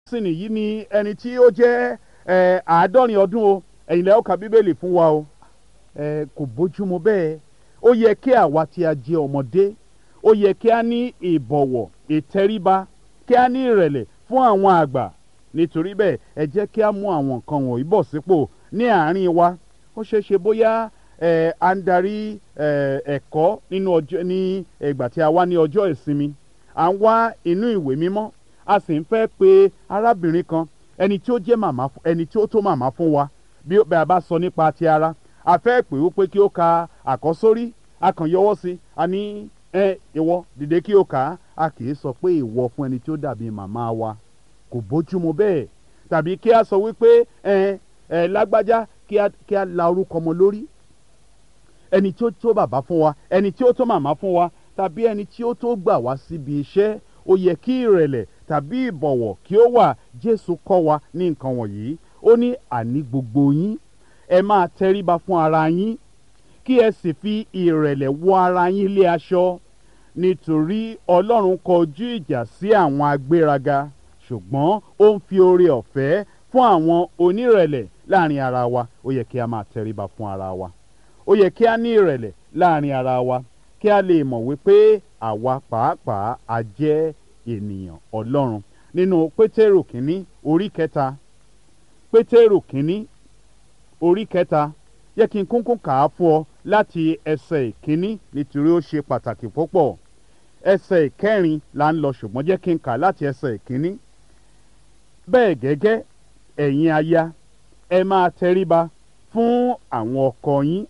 sì nìyí ni ẹni tí ó jẹ́ ẹ, àádọ́rin ọdún o ẹ̀yin lẹ́yìn ọkà bíbélì fún wa o ẹ, kò bójúmu bẹ́ẹ̀ ó yẹ kí àwa tí a jẹ́ ọmọdé ó yẹ kí a ní ìbọ̀wọ̀ ìtẹríba kí a ní ìrẹ̀lẹ̀ fún àwọn àgbà nítorí bẹ́ẹ̀ ẹ jẹ́ kí a mú àwọn nǹkan wọ̀nyí bọ̀ sípò ní àárín wa ó ṣeé ṣe bóyá ẹ, à ń darí ẹ, ẹ̀kọ́ nínú ọjọ́ ní ìgbà tí a wá ní ọjọ́ ìsinmi à ń wá inú ìwé mímọ́ a sì ń fẹ́ pe arábìnrin kan ẹni tí ó jẹ́ màmá fún- ẹni tí ó tó màmá fún wa bí ó- bí a bá sọ nípa ti ara a fẹ́ pè ó pé kí ó ka àkọ́sórí a kàn yọwọ́ sí i a ní ẹ ìwọ dìde kí ó kà á a kì í sọ pé ìwọ fún ẹni tí ó dàbí màmá wa kò bójúmu bẹ́ẹ̀ tàbí kí a sọ wípé ẹ ẹ lágbájá kí a kí a la orúkọ ọmọ lórí ẹni tí ó tó bàbá fún wa ẹni tí ó tó màmá fún wa tàbí ẹni tí ó tó gbà wá síbi iṣẹ́ ó yẹ kí ìrẹ̀lẹ̀ tàbí ìbọ̀wọ̀ kí ó wà jésù kọ́ wa ní nǹkan wọ̀nyí ó ní àní gbogbo yín ẹ máa tẹríba fún ara yín kí ẹ sì fi ìrẹ̀lẹ̀ wọ ara yín lé aṣọ nítorí ọlọ́run kọjú ìjà sí àwọn agbéraga ṣùgbọ́n ó ń fi oore ọ̀fẹ́ fún àwọn onírẹ̀lẹ̀ láàrin ara wa ó yẹ kí a máa tẹríba fún ara wa ó yẹ kí a ní ìrẹ̀lẹ̀ láàrin ara wa kí a lè mọ̀ wípé àwa pàápàá a jẹ́ ènìyàn ọlọ́run nínú pétérù kínní orí kẹta pétérù kínní orí kẹta yẹ kí n kúnkún kà á fún ọ láti ẹsẹ̀ ìkínní nítorí ó ṣe pàtàkì púpọ̀ ẹsẹ̀ ìkẹrin là ń lọ ṣùgbọ́n jẹ́ kí n kà á láti ẹsẹ̀ ìkínní bẹ́ẹ̀ gẹ́gẹ́ ẹ̀yin aya ẹ máa tẹríba fún àwọn ọkọ yín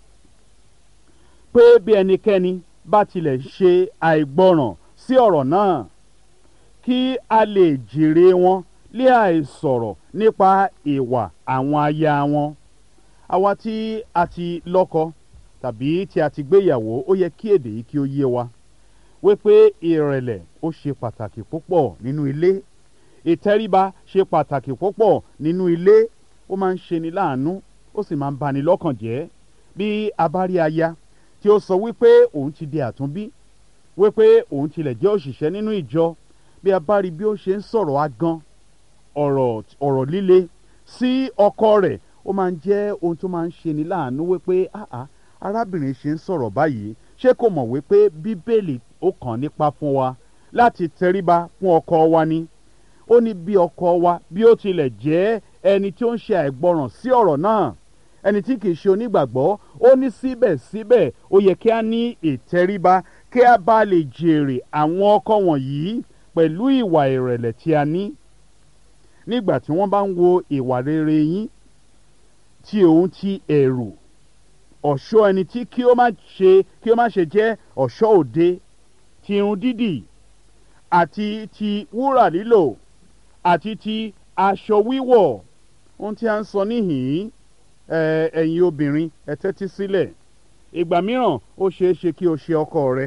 pé bí ẹnikẹ́ni bá tilẹ̀ ṣe àìgbọràn sí ọ̀rọ̀ náà kí a lè jèrè wọn lé àìsọ̀rọ̀ nípa ìwà àwọn aya wọn àwa tí a ti lọ́kọ tàbí tí a ti gbéyàwó ó yẹ kí èdè yìí kí ó yé wa wípé ìrẹ̀lẹ̀ ó ṣe pàtàkì púpọ̀ nínú ilé ìtẹríba ṣe pàtàkì púpọ̀ nínú ilé ó máa ń ṣeni láàánú ó sì máa ń bani lọ́kàn jẹ́ bí a bá rí aya tí ó sọ wípé òun ti di àtúnbí wípé òun tilẹ̀ jẹ́ òṣìṣẹ́ nínú ìjọ bí a bá rí bí ó ṣe ń sọ̀rọ̀ agan ọ̀rọ̀ ọ̀rọ̀ líle sí ọkọ rẹ̀ ó máa ń jẹ́ ohun tó máa ń ṣeni láàánú wípé àá arábìnrin ṣe ń sọ̀rọ̀ báyìí ṣé kò mọ̀ wípé bíbélì ó kàn nípa fún wa láti tẹríba fún ọkọ wa ni ó ní bí ọkọ wa bí ó tilẹ̀ jẹ́ ẹni tí ó ń ṣe àìgbọràn sí ọ̀rọ̀ náà ẹni tí kìí ṣe onígbàgbọ́ ó ní síbẹ̀síbẹ̀ ó yẹ kí a ní ìtẹríba kí a bá lè jèrè àwọn ọkọ wọ̀nyí pẹ̀lú ìwà ìrẹ̀lẹ̀ tí a ní nígbà tí wọ́n bá ń wo ìwà rere yín tí òun ti ẹ̀rù ọ̀ṣọ́ ẹni tí kí ó má ṣe kí ó má ṣe jẹ́ ọ̀ṣọ́ òde ti irun dídì àti ti wúrà lílò àti ti aṣọ wíwọ̀ ohun tí a ń sọ níhìn-ín ẹ, ẹ̀yin obìnrin ẹ tẹ́tí sílẹ̀ ìgbà mìíràn ó ṣeé ṣe kí o ṣe ọkọ rẹ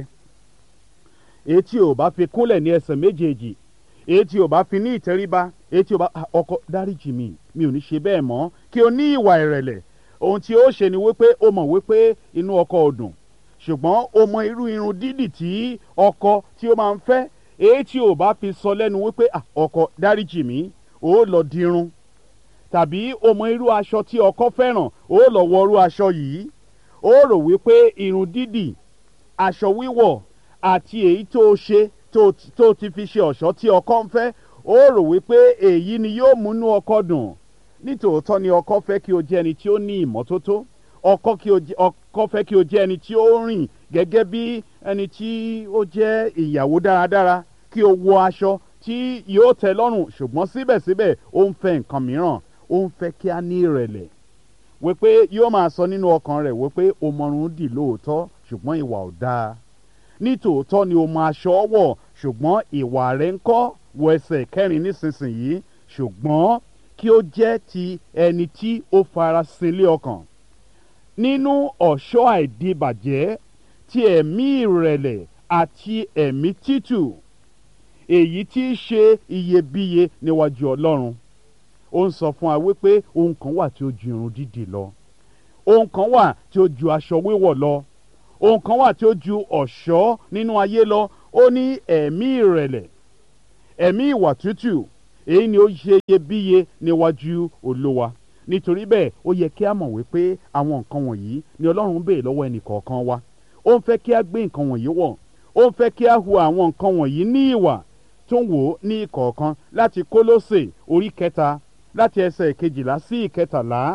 èyí tí ò bá fi kúnlẹ̀ ní ẹsẹ̀ méjèèjì èyí tí ò bá fi ní ìtẹríba èyí tí ò bá "Ah, ọkọ dáríjì mi mi ò ní ṣe bẹ́ẹ̀ mọ́ kí o ní ìwà ìrẹ̀lẹ̀ ohun tí ó ṣe ni wípé ó mọ̀ wípé inú ọkọ ò dùn ṣùgbọ́n ó mọ irú irun dídì tí ọkọ tí ó máa ń fẹ́ èyí tí ò bá fi sọ lẹ́nu wípé "Ah, ọkọ dáríjì mi ó lọ dirun tàbí o mọ irú aṣọ tí ọkọ fẹ́ràn ó lọ wọ irú aṣọ yìí ó rò wípé irun dídì aṣọ wíwọ̀ àti èyí tó o ṣe tó tó ti fi ṣe ọ̀ṣọ́ tí ọkọ ń fẹ́ ó rò wípé èyí ni yóò múnú ọkọ dùn nítòótọ́ ni ọkọ fẹ́ kí o jẹ́ ẹni tí ó ní ìmọ́tótó ọkọ kí o jẹ́ ọkọ fẹ́ kí o jẹ́ ẹni tí ó rìn gẹ́gẹ́ bí ẹni tí ó jẹ́ ìyàwó dáradára kí o wọ aṣọ tí yóò tẹ́ lọ́rùn ṣùgbọ́n síbẹ̀síbẹ̀ ó ń fẹ́ nǹkan mìíràn ó ń fẹ́ kí a ní ìrẹ̀lẹ̀ wípé yóò máa sọ nínú ọkàn rẹ̀ wípé o mọrun dì lóòótọ́ ṣùgbọ́n ìwà ò dáa nítòótọ́ ni o mọ aṣọ wọ̀ ṣùgbọ́n ìwà rẹ̀ ń kọ́ wọ ẹsẹ̀ kẹrin nísinsìnyí ṣùgbọ́n kí ó jẹ́ ti ẹni tí ó fara sílé ọkàn nínú ọ̀ṣọ́ àìdíbàjẹ́ ti ẹ̀mí ìrẹ̀lẹ̀ àti ẹ̀mí títù èyí tí í ṣe iyebíye níwájú ọlọ́run ó ń sọ fún wa wípé ohun kan wà tí ó ju irun dídì lọ ohun kan wà tí ó ju aṣọ wíwọ̀ lọ ohun kan wà tí ó ju ọ̀ṣọ́ nínú ayé lọ ó ní ẹ̀mí ìrẹ̀lẹ̀ ẹ̀mí ìwà tútù èyí ni ó ṣe iyebíye níwájú olúwa nítorí bẹ́ẹ̀ ó yẹ kí a mọ̀ wípé àwọn nǹkan wọ̀nyí ni ọlọ́run ń béèrè lọ́wọ́ ẹnì kọ̀ọ̀kan wa ó ń fẹ́ kí a gbé nǹkan wọ̀nyí wọ̀ ó ń fẹ́ kí a hu àwọn nǹkan wọ̀nyí ní ìwà tó ń wò ó ní ìkọ̀ọ̀kan láti kólósè orí kẹta láti ẹsẹ̀ ìkejìlá sí ìkẹtàlá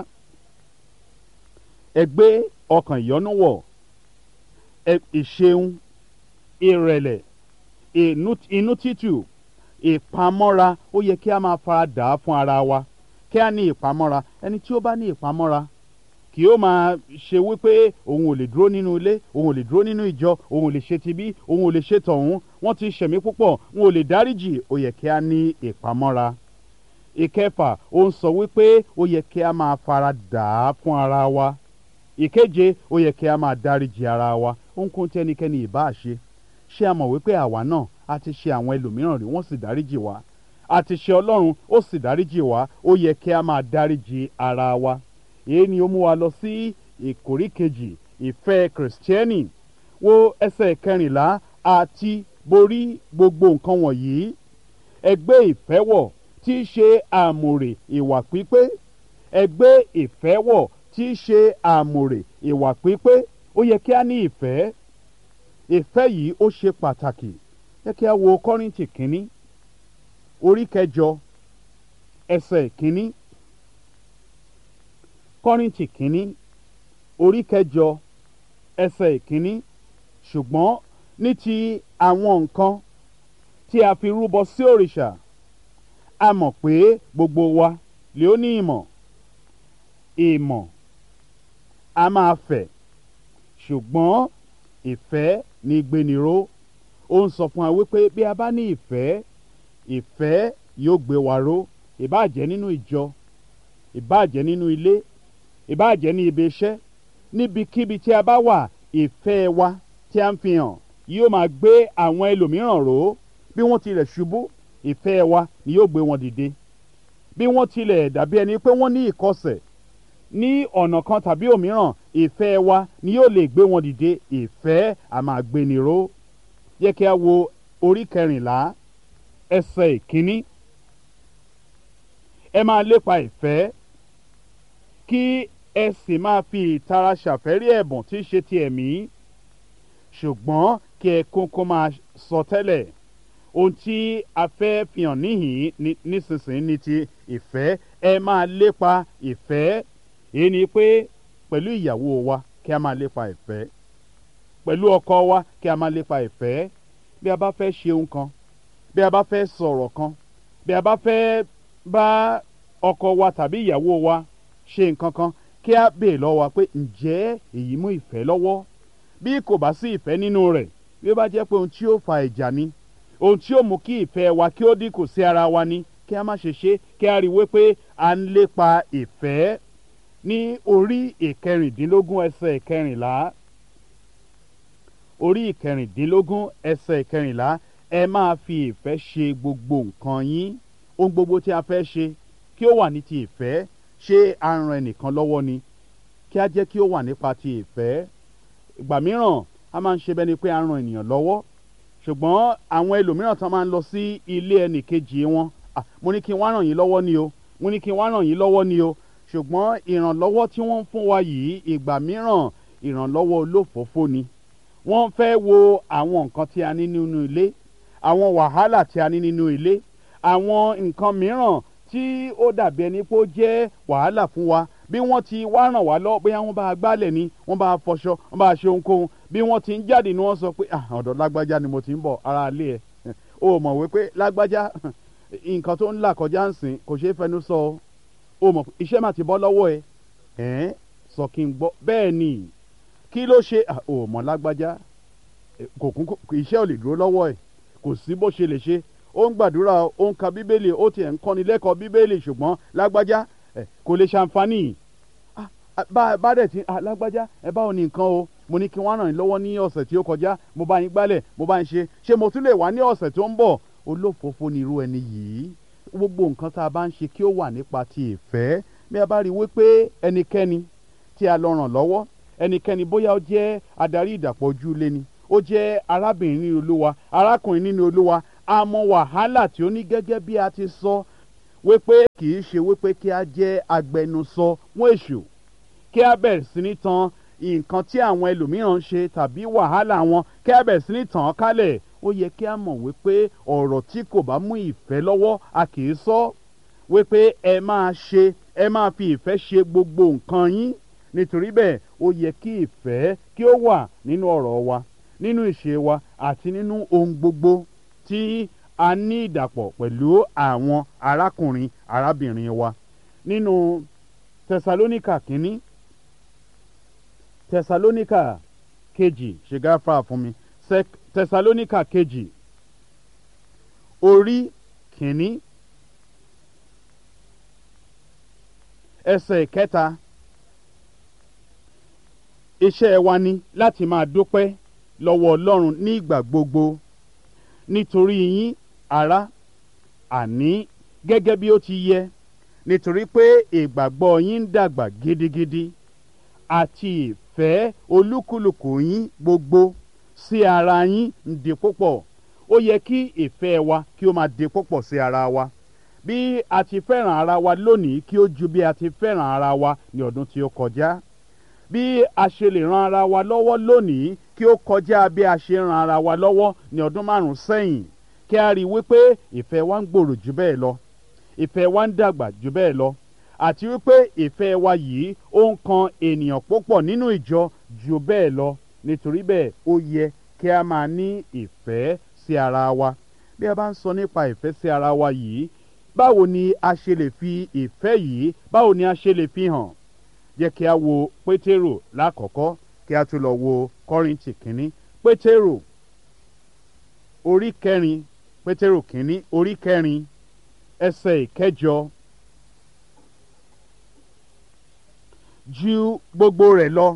ẹ gbé ọkàn ìyọ́nú wọ̀ ìṣeun ìrẹ̀lẹ̀ inú títù ìpamọ́ra ó yẹ kí a máa fara dà á fún ara wa kí a ní ìpamọ́ra ẹni tí ó bá ní ìpamọ́ra kì ó máa ṣe wípé òun ò lè dúró nínú ilé òun ò lè dúró nínú ìjọ òun ò lè ṣe tibí òun ò lè ṣe tọ̀hún wọ́n ti ṣẹ̀mí púpọ̀ òun ò lè dáríjì ó yẹ kí a ní ìpamọ́ra ìkẹfà ó ń sọ wípé ó yẹ kí a máa fara dà á fún ara wa ìkeje ó yẹ kí a máa dáríjì ara wa ohunkóhun tí ẹnikẹ́ni ìbá ṣe ṣé a mọ̀ wípé àwa náà a ti ṣe àwọn ẹlòmíràn rí wọ́n sì dáríjì wá a ti ṣe ọlọ́run ó sì dáríjì wá ó yẹ kí a máa dáríjì ara wa èyí ni ó mú wa lọ sí ìkórí kejì ìfẹ́ kìrìsìtẹ́nì wo ẹsẹ̀ kẹrìnlá àti borí gbogbo nǹkan wọ̀nyí ẹgbẹ́ ìfẹ́ wọ̀ tí í ṣe àmùrè ìwà pípé ẹgbẹ́ ìfẹ́ wọ̀ tí í ṣe àmùrè ìwà pípé ó yẹ kí a ní ìfẹ́ ìfẹ́ yìí ó ṣe pàtàkì yẹ kí a wo kọ́rìntì kínní orí kẹjọ ẹsẹ̀ kínní kọ́rìntì kínní orí kẹjọ ẹsẹ̀ kínní ṣùgbọ́n ní ti àwọn nǹkan tí a fi rúbọ sí òrìṣà a mọ̀ pé gbogbo wa lè ó ní ìmọ̀ ìmọ̀ a máa fẹ̀ ṣùgbọ́n ìfẹ́ ní gbéniró ó ń sọ fún wa wípé bí a bá ní ìfẹ́ ìfẹ́ yóò gbé wa ró ìbáàjẹ́ nínú ìjọ ìbáàjẹ́ nínú ilé ìbáàjẹ́ ní ibi iṣẹ́ níbikíbi tí a bá wà ìfẹ́ wa tí a ń fi hàn yóò máa gbé àwọn ẹlòmíràn ró bí wọ́n tilẹ̀ ṣubú ìfẹ́ wa ni yóò gbé wọn dìde bí wọ́n tilẹ̀ dàbí ẹni pé wọ́n ní ìkọsẹ̀ ní ọ̀nà kan tàbí òmíràn ìfẹ́ wa ni yóò lè gbé wọn dìde ìfẹ́ a máa gbéni ró yẹ kí a wo orí kẹrìnlá ẹsẹ̀ ìkíní ẹ máa lépa ìfẹ́ kí ẹ sì máa fi ìtara ṣàfẹ́rí ẹ̀bùn tí í ṣe ti ẹ̀mí ṣùgbọ́n kí ẹ kókó máa sọ tẹ́lẹ̀ ohun tí a fẹ́ fi hàn níhìn nísinsìnyí ni ti ìfẹ́ ẹ máa lépa ìfẹ́ èyí ni pé pẹ̀lú ìyàwó wa kí a máa lépa ìfẹ́ pẹ̀lú ọkọ wa kí a máa lépa ìfẹ́ bí a bá fẹ́ ṣe ohun kan bí a bá fẹ́ sọ̀rọ̀ kan bí a bá fẹ́ bá ọkọ wa tàbí ìyàwó wa ṣe nǹkan kan kí a béè lọ́wọ́ wa pé ǹjẹ́ èyí mú ìfẹ́ lọ́wọ́ bí kò bá sí ìfẹ́ nínú rẹ̀ bí ó bá jẹ́ pé ohun tí ó fa ìjà ni ohun tí ó mú kí ìfẹ́ wa kí ó dínkù sí ara wa ni kí a má ṣe ṣe kí a rí i wípé à ń lépa ìfẹ́ ní orí ìkẹrìndínlógún ẹsẹ̀ ìkẹrìnlá orí ìkẹrìndínlógún ẹsẹ̀ ìkẹrìnlá ẹ máa fi ìfẹ́ ṣe gbogbo nǹkan yín ohun gbogbo tí a fẹ́ ṣe kí ó wà ní ti ìfẹ́ ṣé a ran ẹnìkan lọ́wọ́ ni kí a jẹ́ kí ó wà nípa ti ìfẹ́ ìgbà mìíràn a máa ń ṣe bẹ́ni pé a ran ènìyàn lọ́wọ́ ṣùgbọ́n àwọn ẹlòmíràn tán máa ń lọ sí ilé ẹnì kejì wọn mo ní kí n wá ràn yín lọ́wọ́ ni o mo ní kí n wá ràn yín lọ́wọ́ ni o ṣùgbọ́n ìrànlọ́wọ́ tí wọ́n ń fún wa yìí ìgbà mìíràn ìrànlọ́wọ́ olófòófó ni wọ́n fẹ́ wo àwọn nǹkan tí a ní nínú ilé àwọn wàhálà tí a ní nínú ilé àwọn nǹkan mìíràn tí ó dàbí ẹni pé ó jẹ́ wàhálà fún wa bí wọ́n ti wá ràn wá lọ bóyá wọ́n bá a gbálẹ̀ ni wọ́n bá a fọṣọ wọ́n bá a ṣe ohunkóhun bí wọ́n ti ń jáde ni wọ́n sọ pé ọ̀dọ̀ lágbájá ni mo ti ń bọ̀ ara ilé ẹ̀ o mọ̀ wípé lágbájá nǹkan tó ń là kọjá ń sìn kò ṣeé fẹnu sọ o mọ̀ iṣẹ́ mà ti bọ́ lọ́wọ́ ẹ ẹ̀ sọ kí n gbọ́ bẹ́ẹ̀ ni kí ló ṣe o mọ̀ lágbájá kò kún iṣẹ́ ò lè dúró lọ́wọ́ ẹ̀ kò sí bó ṣe lè ṣe ó ń gbàdúrà ó ń ka bíbélì ó tiẹ̀ ń kọ́ni lẹ́kọ̀ọ́ bíbélì ṣùgbọ́n lágbájá kò lè ṣàǹfààní bá dẹ̀ ti lágbájá ẹ báwo ni nǹkan o mo ní kí wọ́n ràn yín lọ́wọ́ ní ọ̀sẹ̀ tí ó kọjá mo bá yín gbálẹ̀ mo bá yín ṣe ṣé mo tún lè wá ní ọ̀sẹ̀ tó ń bọ̀ olófòófó ni irú ẹni yìí gbogbo nǹkan tá a bá ń ṣe kí ó wà nípa ti ìfẹ́ bí a bá rí i wípé ẹnikẹ́ni tí a lọ ràn lọ́wọ́ ẹnikẹ́ni bóyá ó jẹ́ adarí ìdàpọ̀ ojú ilé ni ó jẹ́ arábìnrin nínú olúwa arákùnrin nínú olúwa a mọ wàhálà tí ó ní gẹ́gẹ́ bí a ti sọ wípé kì í ṣe wípé kí a jẹ́ agbẹnusọ fún èṣù kí a bẹ̀rẹ̀ sí ní tan nǹkan tí àwọn ẹlòmíràn ń ṣe tàbí wàhálà wọn kí a bẹ̀rẹ̀ sí ní tàn án kálẹ̀ ó yẹ kí a mọ̀ wípé ọ̀rọ̀ tí kò bá mú ìfẹ́ lọ́wọ́ a kì í sọ wípé ẹ máa ṣe ẹ máa fi ìfẹ́ ṣe gbogbo nǹkan yín nítorí bẹ́ẹ̀ ó yẹ kí ìfẹ́ kí ó wà nínú ọ̀rọ̀ wa nínú ìṣe wa àti nínú ohun gbogbo tí a ní ìdàpọ̀ pẹ̀lú àwọn arákùnrin arábìnrin wa nínú tẹsalóníkà kínní tẹsalóníkà kejì ṣe gáfà fún mi tẹsalóníkà kejì orí kínní ẹsẹ̀ kẹta iṣẹ́ wa ni láti máa dúpẹ́ lọ́wọ́ ọlọ́run ní ìgbà gbogbo nítorí yín ará àní gẹ́gẹ́ bí ó ti yẹ nítorí pé ìgbàgbọ́ yín ń dàgbà gidigidi àti ìfẹ́ olúkúlùkù yín gbogbo sí ara yín ń di púpọ̀ ó yẹ kí ìfẹ́ wa kí ó máa di púpọ̀ sí ara wa bí a ti fẹ́ràn ara wa lónìí kí ó ju bí a ti fẹ́ràn ara wa ní ọdún tí ó kọjá bí a ṣe lè ran ara wa lọ́wọ́ lónìí kí ó kọjá bí a ṣe ran ara wa lọ́wọ́ ní ọdún márùn-ún sẹ́yìn kí a rí i wípé ìfẹ́ wa ń gbòòrò jù bẹ́ẹ̀ lọ ìfẹ́ wa ń dàgbà jù bẹ́ẹ̀ lọ àti wípé ìfẹ́ wa yìí ó ń kan ènìyàn púpọ̀ nínú ìjọ jù bẹ́ẹ̀ lọ nítorí bẹ́ẹ̀ ó yẹ kí a máa ní ìfẹ́ sí ara wa bí a bá ń sọ nípa ìfẹ́ sí ara wa yìí báwo ni a ṣe lè fi ìfẹ́ yìí báwo ni a ṣe lè fi hàn jẹ́ kí a wo pétérò lákọ̀ọ́kọ́ kí a tún lọ wo kọ́rìntì kínní pétérò orí kẹrin pétérò kínní orí kẹrin ẹsẹ̀ ìkẹjọ ju gbogbo rẹ̀ lọ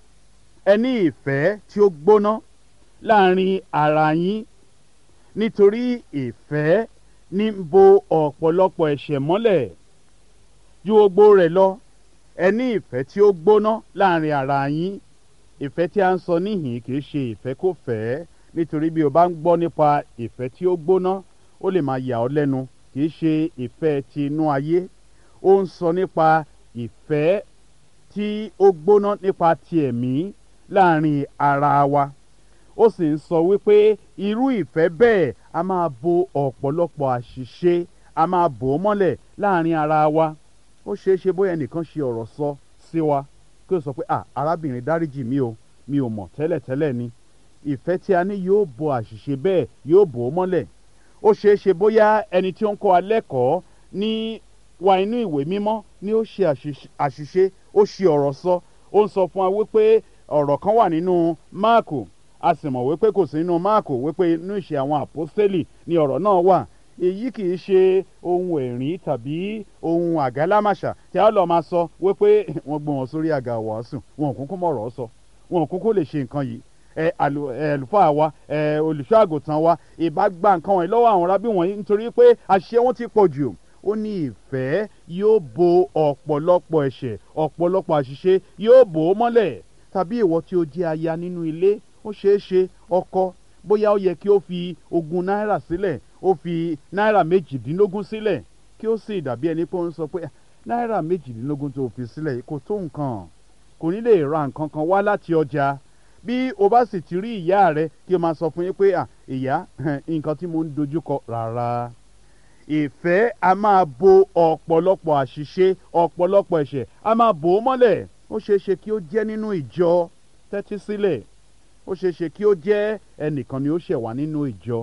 ẹ ní ìfẹ́ tí ó gbóná láàrin ara yín nítorí ìfẹ́ ní ń bo ọ̀pọ̀lọpọ̀ ẹ̀ṣẹ̀ mọ́lẹ̀ ju gbogbo rẹ̀ lọ ẹ ní ìfẹ́ tí ó gbóná láàrin ara yín ìfẹ́ tí a ń sọ níhìn kì í ṣe ìfẹ́ kò fẹ́ nítorí bí o bá ń gbọ́ nípa ìfẹ́ tí ó gbóná ó lè máa yà ọ́ lẹ́nu kì í ṣe ìfẹ́ ti inú ayé ó ń sọ nípa ìfẹ́ tí ó gbóná nípa ti ẹ̀mí láàrin ara wa ó sì ń sọ wípé irú ìfẹ́ bẹ́ẹ̀ a máa bo ọ̀pọ̀lọpọ̀ àṣìṣe a máa bò ó mọ́lẹ̀ láàrin ara wa ó ṣeé ṣe bóyá ẹnìkan ṣe ọ̀rọ̀ sọ sí wa kí o sọ pé ah arábìnrin dáríjì mi o mi ò mọ̀ tẹ́lẹ̀tẹ́lẹ̀ ni ìfẹ́ tí a ní yóò bo àṣìṣe bẹ́ẹ̀ yóò bò ó mọ́lẹ̀ ó ṣeé ṣe bóyá ẹni tí ó ń kọ́ wa lẹ́kọ̀ọ́ ní wa inú ìwé mímọ́ ni ó ṣe àṣìṣe ó ṣe ọ̀rọ̀ sọ ó ń sọ fún wa wípé ọ̀rọ̀ kan wà nínú máàkù a sì mọ̀ wípé kò sí nínú máàkù wípé inú ìṣe àwọn àpọ́sítélì ni ọ̀rọ̀ náà wà èyí kì í ṣe ohun ẹ̀rín tàbí ohun àgálámàṣà tí a lọ máa sọ wípé wọ́n gbé wọn sórí àga wàásù wọn ò kúkú mọ̀rọ̀ sọ wọn ò kúkú lè ṣe nǹkan yìí ẹ àlùfáà wa ẹ olùṣọ́ àgùntàn wa ìbá gba nǹkan wọ̀nyí lọ́wọ́ àwọn rábí wọ̀nyí nítorí pé àṣẹ wọn ti pọ̀ jù ó ní ìfẹ́ yóò bo ọ̀pọ̀lọpọ̀ ẹ̀ṣẹ̀ ọ̀pọ̀lọpọ̀ àṣìṣe yóò bò ó mọ́lẹ̀ tàbí ìwọ tí ó jẹ́ aya nínú ilé ó ṣeé ṣe ọkọ bóyá ó yẹ kí ó fi ogún náírà sílẹ̀ ó fi náírà méjìdínlógún sílẹ̀ kí ó sì dàbí ẹni pé ó ń sọ pé náírà méjìdínlógún tó fi sílẹ̀ kò tó nǹkan kò ní lè ra nǹkan kan wá láti ọjà bí o bá sì ti rí ìyá rẹ kí o máa sọ fún yín pé ìyá nǹkan tí mo ń dojúkọ rárá ìfẹ́ a máa bo ọ̀pọ̀lọpọ̀ àṣìṣe ọ̀pọ̀lọpọ̀ ẹ̀ṣẹ̀ a máa bò ó mọ́lẹ̀ ó ṣeé ṣe kí ó jẹ́ nínú ìjọ tẹ́tí sílẹ̀ ó ṣeé ṣe kí ó jẹ́ ẹnìkan ni ó ṣẹ̀ wá nínú ìjọ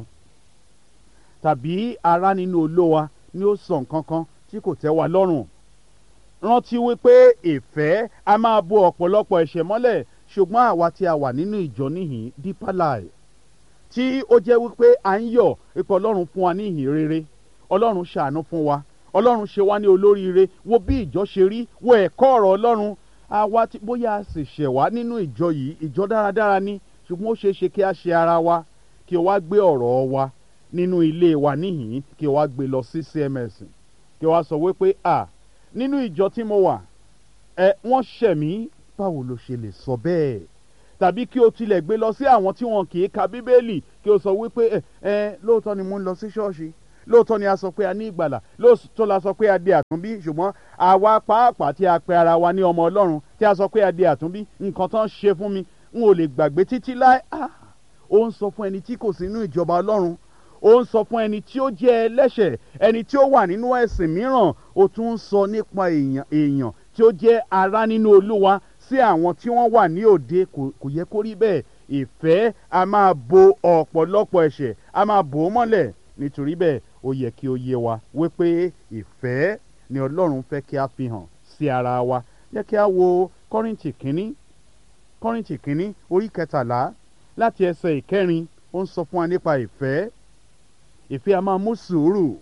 tàbí ará nínú olówa ni ó sọ nǹkan kan tí kò tẹ́ wa lọ́rùn rántí wípé ìfẹ́ a máa bo ọ̀pọ̀lọpọ̀ ẹ̀ṣẹ̀ mọ́lẹ̀ ṣùgbọ́n àwa tí a wà nínú ìjọ níhìn Deeper Life tí ó jẹ́ wípé à ń yọ̀ ipò ọlọ́run fún wa ní ìhìn rere ọlọ́run ṣàánú fún wa ọlọ́run ṣe wá ní olóríire wo bí ìjọ ṣe rí wo ẹ̀kọ́ ọ̀rọ̀ ọlọ́run àwa tí bóyá a sì ṣẹ̀ wá nínú ìjọ yìí ìjọ dáradára ni ṣùgbọ́n ó ṣeé ṣe kí a ṣe ara wa kí o wá gbé ọ̀rọ̀ wa nínú ilé wa níhìn kí o wá gbé lọ sí CMS kí o wá sọ wípé à nínú ìjọ tí mo wà ẹ wọ́n ṣẹ̀ mí báwo ló ṣe lè sọ bẹ́ẹ̀ tàbí kí o tilẹ̀ gbé lọ sí àwọn tí wọn kì í ka bíbélì kí o sọ wípé ẹ ẹ lóòótọ́ ni mo ń lọ sí ṣọ́ọ̀ṣì lóòótọ́ ni a sọ pé a ní ìgbàlà lóòótọ́ la sọ pé a di àtúnbí ṣùgbọ́n àwa pàápàá tí a pe ara wa ní ọmọ ọlọ́run tí a sọ pé a di àtúnbí nǹkan tán ṣe fún mi n ò lè gbàgbé títí láé ah ó ń sọ fún ẹni tí kò sí inú ìjọba ọlọ́run ó ń sọ fún ẹni tí ó jẹ́ ẹlẹ́ṣẹ̀ ẹni tí ó wà nínú ẹ̀sìn mìíràn ó tún ń sọ nípa èèyàn èèyàn tí ó jẹ́ ará nínú olúwa sí àwọn tí wọ́n wà ní òde kò kò yẹ kó rí bẹ́ẹ̀ ìfẹ́ a máa bo ọ̀pọ̀lọpọ̀ ẹ̀ṣẹ̀ a máa bò ó mọ́lẹ̀ nítorí bẹ́ẹ̀ ó yẹ kí ó yé wa wípé ìfẹ́ ni ọlọ́run fẹ́ kí a fi hàn sí ara wa yẹ kí a wo kọ́rìntì kínní kọ́rìntì kínní orí kẹtàlá láti ẹsẹ̀ ìkẹrin ó ń sọ fún wa nípa ìfẹ́ ìfẹ́ a máa mú sùúrù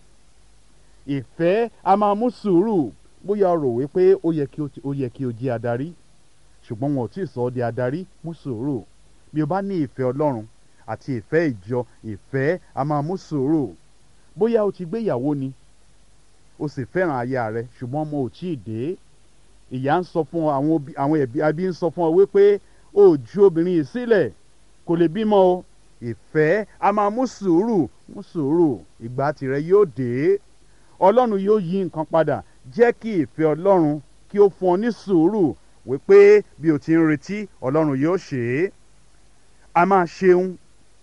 ìfẹ́ a máa mú sùúrù bóyá o rò wípé ó yẹ kí o ti- ó yẹ kí o jẹ́ adarí ṣùgbọ́n wọn ò tí ì sọ ọ́ di adarí mú sùúrù bí o bá ní ìfẹ́ ọlọ́run àti ìfẹ́ ìjọ ìfẹ́ a máa mú sùúrù bóyá o ti gbéyàwó ni o sì fẹ́ràn aya rẹ ṣùgbọ́n ọmọ ò tí ì dé ìyá ń sọ fún ọ àwọn òbí- àwọn ẹbí abí ń sọ fún ọ wípé o ò ju obìnrin yìí sílẹ̀ kò lè bímọ o ìfẹ́ a máa mú sùúrù mú sùúrù ìgbà tirẹ̀ yóò dé ọlọ́run yóò yí nǹkan padà jẹ́ kí ìfẹ́ ọlọ́run kí ó fún ọ ní sùúrù wípé bí o ti ń retí ọlọ́run yóò ṣe é a máa ṣeun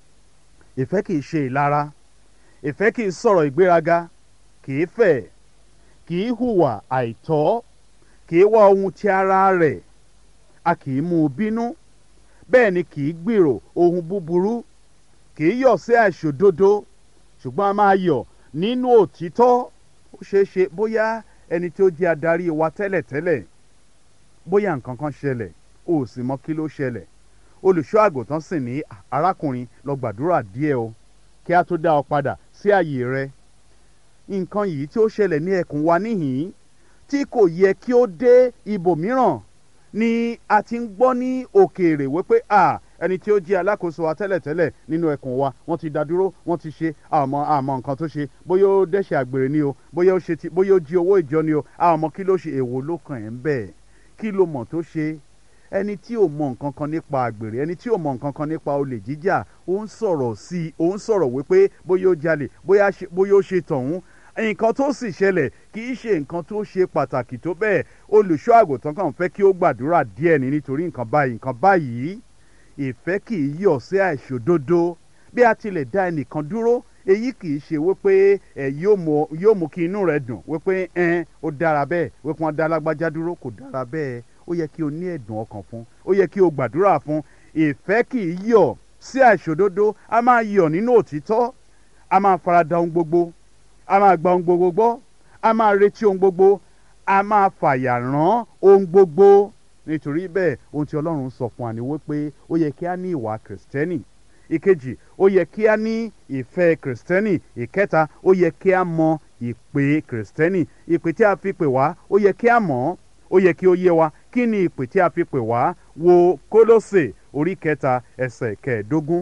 ìfẹ́ kì í ṣe ìlara ìfẹ́ kì í sọ̀rọ̀ ìgbéraga kì í fẹ̀ kì í hùwà àìtọ́ kì í wá ohun ti ara rẹ̀ a kì í mú un bínú bẹ́ẹ̀ ni kì í gbèrò ohun búburú kì í yọ̀ sí àìṣòdodo ṣùgbọ́n a máa yọ̀ nínú òtítọ́ ó ṣeé ṣe bóyá ẹni tí ó jẹ́ adarí wa tẹ́lẹ̀tẹ́lẹ̀ bóyá nǹkan kan ṣẹlẹ̀ o ò sì mọ kí ló ṣẹlẹ̀ olùṣọ́ àgùntàn sì ní "Ah, arákùnrin lọ gbàdúrà díẹ̀ o kí a tó dá ọ padà sí àyè rẹ nǹkan yìí tí ó ṣẹlẹ̀ ní ẹkùn wa níhìn-ín tí kò yẹ kí ó dé ibòmíràn ni a ti ń gbọ́ ní òkèèrè wípé à ẹni tí ó jẹ́ alákòóso wa tẹ́lẹ̀tẹ́lẹ̀ nínú ẹkùn wa wọ́n ti dá dúró wọ́n ti ṣe àmọ́ àmọ́ nǹkan tó ṣe bóyá ó dẹ́ṣẹ̀ àgbèrè ni o bóyá ó ṣe ti bóyá ó jí owó ìjọ ni o àmọ́ kí ló ṣe èwo ló kàn ẹ́ ń bẹ̀ kí ló mọ̀ tó ṣe ẹni tí ò mọ nǹkan kan nípa àgbèrè ẹni tí ò mọ nǹkan kan nípa olè jíjà ó ń sọ̀rọ̀ sí i ó ń sọ̀rọ̀ wípé bóyá ó jalè bóyá ṣe- bóyá ó ṣe tọ̀hún nǹkan tó sì ṣẹlẹ̀ kì í ṣe nǹkan tó ṣe pàtàkì tó bẹ́ẹ̀ olùṣọ́ àgùntàn kan fẹ́ kí ó gbàdúrà díẹ̀ ní nítorí nǹkan báyìí nǹkan báyìí ìfẹ́ kì í yọ̀ sí àìṣòdodo bí a tilẹ̀ dá ẹnìkan dúró èyí kì í ṣe wípé ẹ yóò mú yóò mú kí inú rẹ dùn wípé ẹn ó dára bẹ́ẹ̀ wípé wọ́n dá lágbájá dúró kò dára bẹ́ẹ̀ ó yẹ kí o ní ẹ̀dùn ọkàn fún ó yẹ kí o gbàdúrà fún ìfẹ́ kì í yọ̀ sí àìṣòdodo a máa yọ̀ nínú òtítọ́ a máa farada ohun gbogbo a máa gba ohun gbogbo gbọ́ a máa retí ohun gbogbo a máa fàyà rán ohun gbogbo nítorí bẹ́ẹ̀ ohun tí ọlọ́run sọ fún wa ni wípé ó yẹ kí a ní ìwà kìrìsìtẹ́nì ìkejì ó yẹ kí a ní ìfẹ́ kìrìsìtẹ́nì ìkẹta ó yẹ kí a mọ ìpè kìrìsìtẹ́nì ìpè tí a fi pè wá ó yẹ kí a mọ̀ ọ́ ó yẹ kí ó yé wa kí ni ìpè tí a fi pè wá wo kólósè orí kẹta ẹsẹ̀ kẹẹ̀ẹ́dógún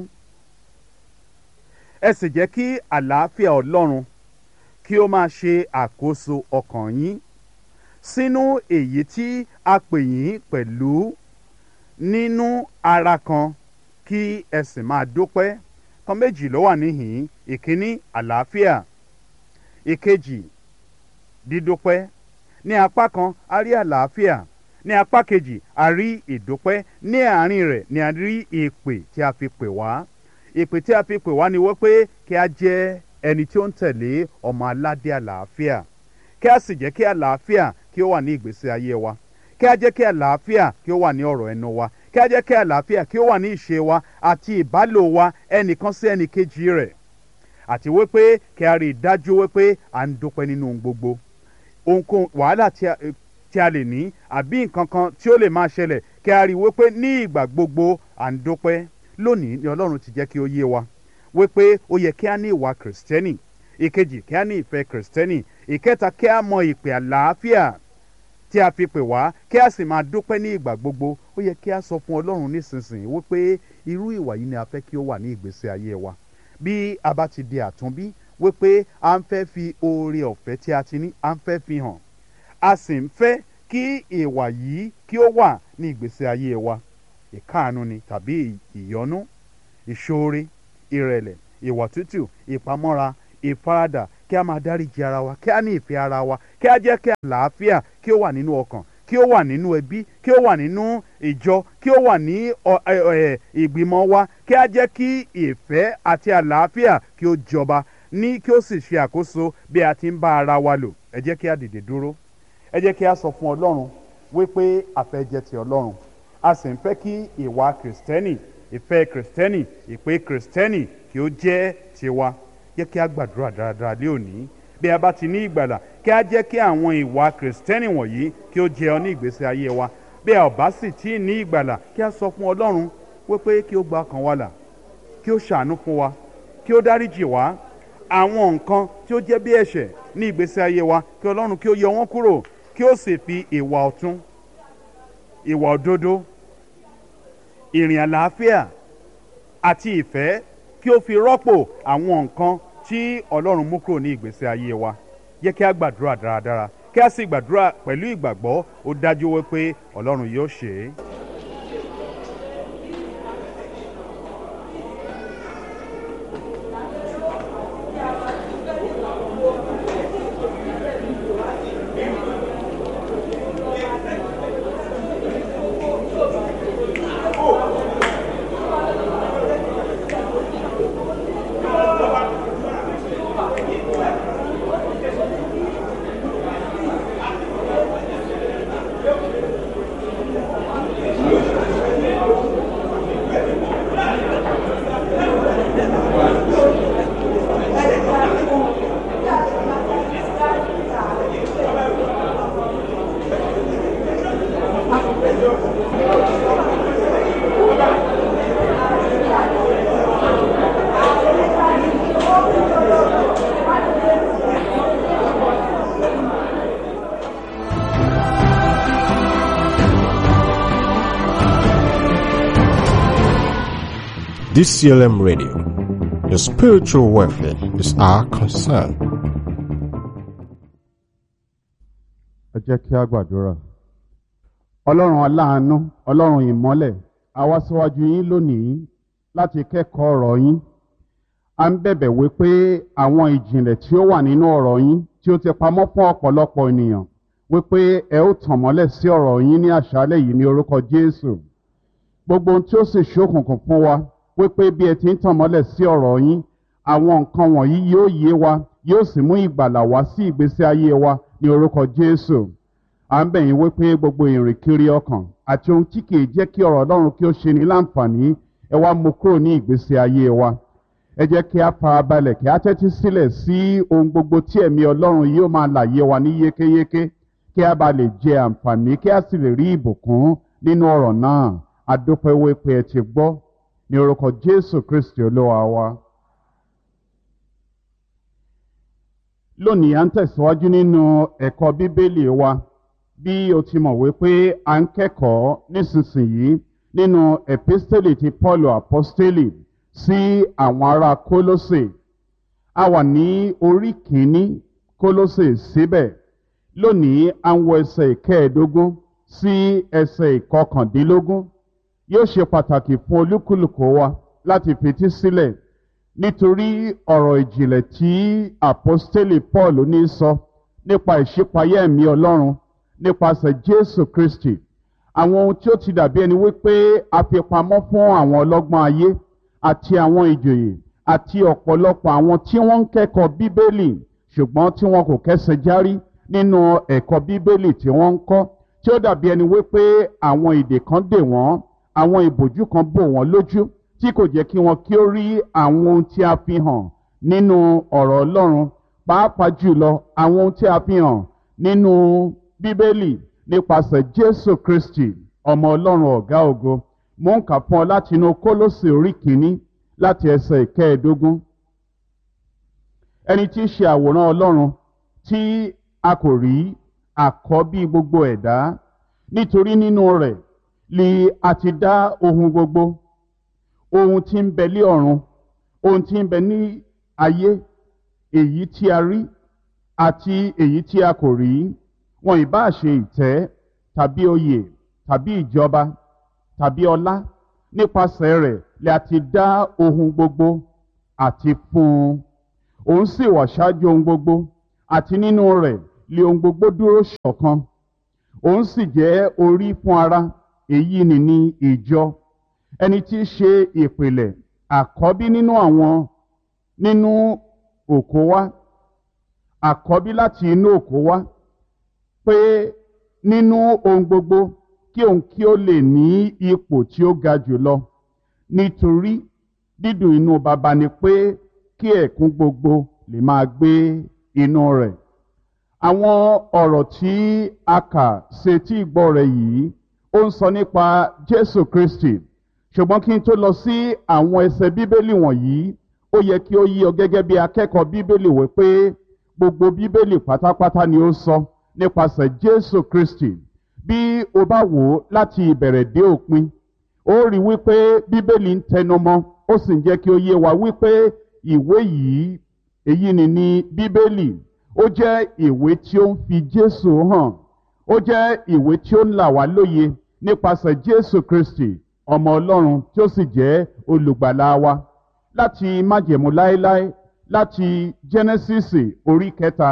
ẹ sì jẹ́ kí àlàáfíà ọlọ́run kí ó máa ṣe àkóso ọkàn yín sínú èyí tí a pè yín pẹ̀lú nínú ara kan kí ẹ sì máa dúpẹ́ kan méjì ló wà níhìn ìkíní àlàáfíà ìkejì dídúpẹ́ ní apá kan a rí àlàáfíà ní apá kejì a rí ìdúpẹ́ ní àárín rẹ̀ ni a rí ìpè tí a fi pè wá ìpè tí a fi pè wá ni wípé kí a jẹ́ ẹni tí ó ń tẹ̀lé ọmọ aládé àlàáfíà kí a sì jẹ́ kí àlàáfíà kí ó wà ní ìgbésí ayé wa kí a jẹ́ kí àlàáfíà kí ó wà ní ọ̀rọ̀ ẹnu wa kí a jẹ́ kí àlàáfíà kí ó wà ní ìṣe wa àti ìbálò wa ẹnìkan sí ẹnìkejì rẹ̀ àti wípé kí a rí i dájú wípé à ń dúpẹ́ nínú ohun gbogbo ohunkóhun wàhálà tí a tí a lè ní àbí nǹkan kan tí ó lè máa ṣẹlẹ̀ kí a rí i wípé ní ìgbà gbogbo à ń dúpẹ́ lónìí ni ọlọ́run ti jẹ́ kí ó yé wa wípé ó yẹ kí a ní ìwà kìrìsìtẹ́nì ìkejì kí a ní ìfẹ́ kìrìsìtẹ́nì ìkẹta kí a mọ ìpè àlàáfíà tí a fi pè wá kí a sì máa dúpẹ́ ní ìgbà gbogbo ó yẹ kí a sọ fún ọlọ́run nísinsìnyí wípé irú ìwà yìí ni a fẹ́ kí ó wà ní ìgbésí ayé wa bí a bá ti di àtúnbí wípé à ń fẹ́ fi oore ọ̀fẹ́ tí a ti ní à ń fẹ́ fi hàn a sì ń fẹ́ kí ìwà yìí kí ó wà ní ìgbésí ayé wa ìkáàánú ni tàbí ìyọ́nú ìṣoore ìrẹ̀lẹ̀ ìwà tútù ìpamọ́ra ìfaradà kí a máa dáríji ara wa kí a ní ìfẹ́ ara wa kí a jẹ́ kí àlàáfíà kí ó wà nínú ọkàn kí ó wà nínú ẹbí kí ó wà nínú ìjọ kí ó wà ní ọ- ẹ- ẹ- ìgbìmọ̀ wa kí a jẹ́ kí ìfẹ́ àti àlàáfíà kí ó jọba ní kí ó sì ṣe àkóso bí a ti ń bá ara wa lò ẹ jẹ́ kí a dìde dúró ẹ jẹ́ kí a sọ fún ọlọ́run wípé àfẹ́ jẹ́ ti ọlọ́run a sì ń fẹ́ kí ìwà kìrìsìtẹ́nì ìfẹ́ kìrìsìtẹ́nì ìpè kìrìsìtẹ́nì kí ó jẹ́ tiwa jẹ́ kí a gbàdúrà dáradára lé òní bí a bá ti ní ìgbàlà kí a jẹ́ kí àwọn ìwà kìrìsìtẹ́nì wọ̀nyí kí ó jẹ ọ ní ìgbésí ayé wa bí a ò bá sì tí ì ní ìgbàlà kí a sọ fún ọlọ́run wípé kí ó gba ọkàn wa là kí ó ṣàánú fún wa kí ó dáríjì wá àwọn nǹkan tí ó jẹ́ bí ẹ̀ṣẹ̀ ní ìgbésí ayé wa kí ọlọ́run kí ó yọ wọ́n kúrò kí ó sì fi ìwà ọ̀tún ìwà òdodo ìrìn àlàáfíà àti ìfẹ́ kí ó fi rọ́pò àwọn nǹkan tí ọlọ́run mú kúrò ní ìgbésí ayé wa yẹ kí a gbàdúrà dáradára kí a sì gbàdúrà pẹ̀lú ìgbàgbọ́ ó dájú wípé ọlọ́run yóò ṣe é. DCLM Radio. Your spiritual welfare is our concern. ẹ jẹ́ kí a gbàdúrà. ọlọ́run aláàánú ọlọ́run ìmọ́lẹ̀ a wá síwájú yín lónìí láti kẹ́kọ̀ọ́ ọ̀rọ̀ yín. a ń bẹ̀bẹ̀ wí pé àwọn ìjìnlẹ̀ tí ó wà nínú ọ̀rọ̀ yín tí ó ti pamọ́ fún ọ̀pọ̀lọpọ̀ ènìyàn wípé ẹ ó tàn mọ́lẹ̀ sí ọ̀rọ̀ yín ní àṣálẹ̀ yìí ní orúkọ jésù gbogbo ohun tí ó sì ṣókùnkùn fún wa wípé bí ẹ ti ń tàn mọ́lẹ̀ sí ọ̀rọ̀ yín àwọn nǹkan wọ̀nyí yóò yé wa yóò sì mú ìgbàlà wá sí ìgbésí ayé wa ní orúkọ jésù à ń bẹ̀ yín wípé gbogbo ìrìnkiri ọkàn àti ohun tí kìí jẹ́ kí ọ̀rọ̀ ọlọ́run kí ó ṣe ní láǹfààní ẹ wá mú kúrò ní ìgbésí ayé wa ẹ jẹ́ kí a fara balẹ̀ kí a tẹ́tí sílẹ̀ sí ohun gbogbo tí ẹ̀mí ọlọ́run yóò máa làyé wa ní yékéyéké kí a bá lè jẹ àǹfààní kí a sì lè rí ìbùkún nínú ọ̀rọ̀ náà adúpẹ́ wípé ẹ ti gbọ́ ní orúkọ jésù kristi olúwa wa. lónìí à ń tẹ̀síwájú nínú ẹ̀kọ́ bíbélì wa bí o ti mọ̀ wípé à ń kẹ́kọ̀ọ́ nísinsìnyí nínú epistele ti paul apostoli sí àwọn ará kólósè a wà ní orí kìíní kólósè síbẹ̀ lónìí à ń wọ ẹsẹ̀ ìkẹẹ̀ẹ́dógún sí ẹsẹ̀ ìkọkàndínlógún yóò ṣe pàtàkì fún olúkúlùkù wa láti fetí sílẹ̀ nítorí ọ̀rọ̀ ìjìnlẹ̀ tí àpọ́stélì paul ní sọ nípa ìṣípayá ẹ̀mí ọlọ́run nípasẹ̀ jésù kristi àwọn ohun tí ó ti dàbí ẹni wípé a fi pamọ́ fún àwọn ọlọ́gbọ́n ayé àti àwọn ìjòyè àti ọ̀pọ̀lọpọ̀ àwọn tí wọ́n ń kẹ́kọ̀ọ́ bíbélì ṣùgbọ́n tí wọn kò kẹ́sẹ̀ járí nínú ẹ̀kọ́ bíbélì tí wọ́n ń kọ́ tí ó dàbí ẹni wípé àwọn ìdè kan dè wọ́n àwọn ìbòjú kan bò wọ́n lójú tí kò jẹ́ kí wọn kí ó rí àwọn ohun tí a fi hàn nínú ọ̀rọ̀ ọlọ́run pàápàá jùlọ àwọn ohun tí a fi hàn nínú bíbélì nípasẹ̀ jésù kristi ọmọ ọlọ́run ọ̀gá ògo mò ń kà fún ọ láti inú kólósì orí kìíní láti ẹsẹ̀ ìkẹẹ̀ẹ́dógún ẹni tí í ṣe àwòrán ọlọ́run tí a kò rí àkọ́bí gbogbo ẹ̀dá nítorí nínú rẹ̀ li a ti dá ohun gbogbo ohun tí ń bẹ lé ọ̀run ohun tí ń bẹ ní ayé èyí tí a rí àti èyí tí a kò rí wọn ìbá ṣe ìtẹ́ tàbí oyè tàbí ìjọba tàbí ọlá nípasẹ̀ rẹ̀ li a ti dá ohun gbogbo àti fún un òun sì wà ṣáájú ohun gbogbo àti nínú rẹ̀ lé ohun gbogbo dúró ṣọ̀kan òun sì jẹ́ orí fún ara èyí ni ní ìjọ ẹni tí í ṣe ìpìlẹ̀ àkọ́bí nínú àwọn nínú òkó wá àkọ́bí láti inú òkó wá pé nínú ohun gbogbo kí òun kí ó lè ní ipò tí ó ga jùlọ nítorí dídùn inú baba ni pé kí ẹ̀kún gbogbo lè máa gbé inú rẹ̀ àwọn ọ̀rọ̀ tí a kà sétí ìgbọ́ rẹ̀ yìí ó ń sọ nípa Jésù Kristi ṣùgbọ́n kí n tó lọ sí àwọn ẹsẹ̀ bíbélì wọ̀nyí ó yẹ kí ó yí ọ gẹ́gẹ́ bí akẹ́kọ̀ọ́ bíbélì wí pé gbogbo bíbélì pátápátá ni ó sọ nípasẹ̀ Jésù Kristi bí o bá wò ó láti ìbẹ̀rẹ̀ dé òpin ó rí wípé bíbélì ń tẹnumọ́ ó sì ń jẹ́ kí ó yé wa wípé ìwé yìí èyí ni ní bíbélì ó jẹ́ ìwé tí ó ń fi Jésù hàn ó jẹ́ ìwé tí ó ń là wá lóye nípasẹ̀ Jésù Kristi ọmọ Ọlọ́run tí ó sì jẹ́ olùgbàlà wa láti májẹ̀mú láéláé láti Jẹ́nẹ́sísì orí kẹta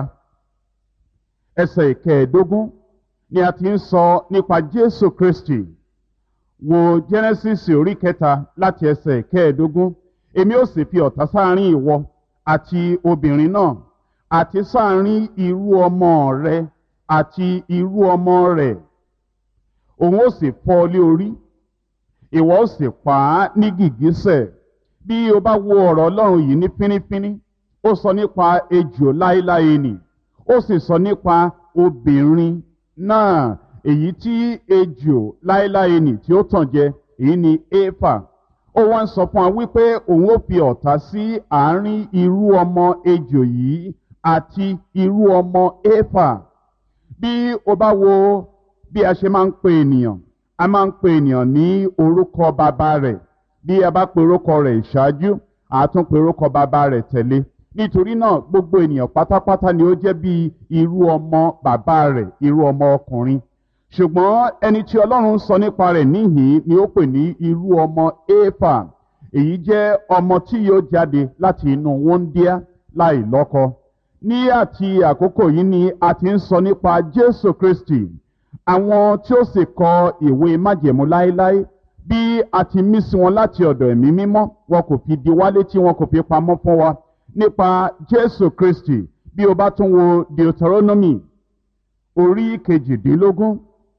ẹsẹ̀ ìkẹẹ̀ẹ́dógún ni a ti ń sọ nípa Jésù Kristi wo Jẹ́nẹ́sísì orí kẹta láti ẹsẹ̀ ìkẹẹ̀ẹ́dógún èmi ó sì fi ọ̀tá sáàrin ìwọ àti obìnrin náà àti sáàrin irú ọmọ rẹ àti irú ọmọ rẹ̀ òun ó sì fọ́ ọ lé orí ìwọ ó sì pa á ní gìgísẹ̀ bí o bá wo ọ̀rọ̀ Ọlọ́run yìí ní fínífíní ó sọ nípa ejò láéláé nì ó sì sọ nípa obìnrin náà èyí tí ejò láéláé nì tí ó tàn jẹ èyí ni éfà ó wá ń sọ fún wa wípé òun ó fi ọ̀tá sí àárín irú ọmọ ejò yìí àti irú ọmọ éfà bí o bá wo bí a ṣe máa ń pe ènìyàn a máa ń pe ènìyàn ní orúkọ bàbá rẹ̀ bí a bá pe orúkọ rẹ̀ ìṣáájú a tún pe orúkọ bàbá rẹ̀ tẹ̀lé nítorí náà gbogbo ènìyàn pátápátá ni ó jẹ́ bí irú ọmọ bàbá rẹ̀ irú ọmọ ọkùnrin ṣùgbọ́n ẹni tí Ọlọ́run sọ nípa rẹ̀ níhìn ni ó pè ní irú ọmọ éfà èyí jẹ́ ọmọ tí yóò jáde láti inú wọ́ndíá láì lọ́kọ ní àti àkókò yìí ni a ti ń sọ nípa Jésù Kristi àwọn tí ó sì kọ ìwé májẹ̀mú láéláé bí a ti mí sí wọn láti ọ̀dọ̀ ẹ̀mí mímọ́ wọn kò fi di wá létí wọn kò fi pamọ́ fún wa nípa Jésù Kristi bí o bá tún wo Deuteronomy orí kejìdínlógún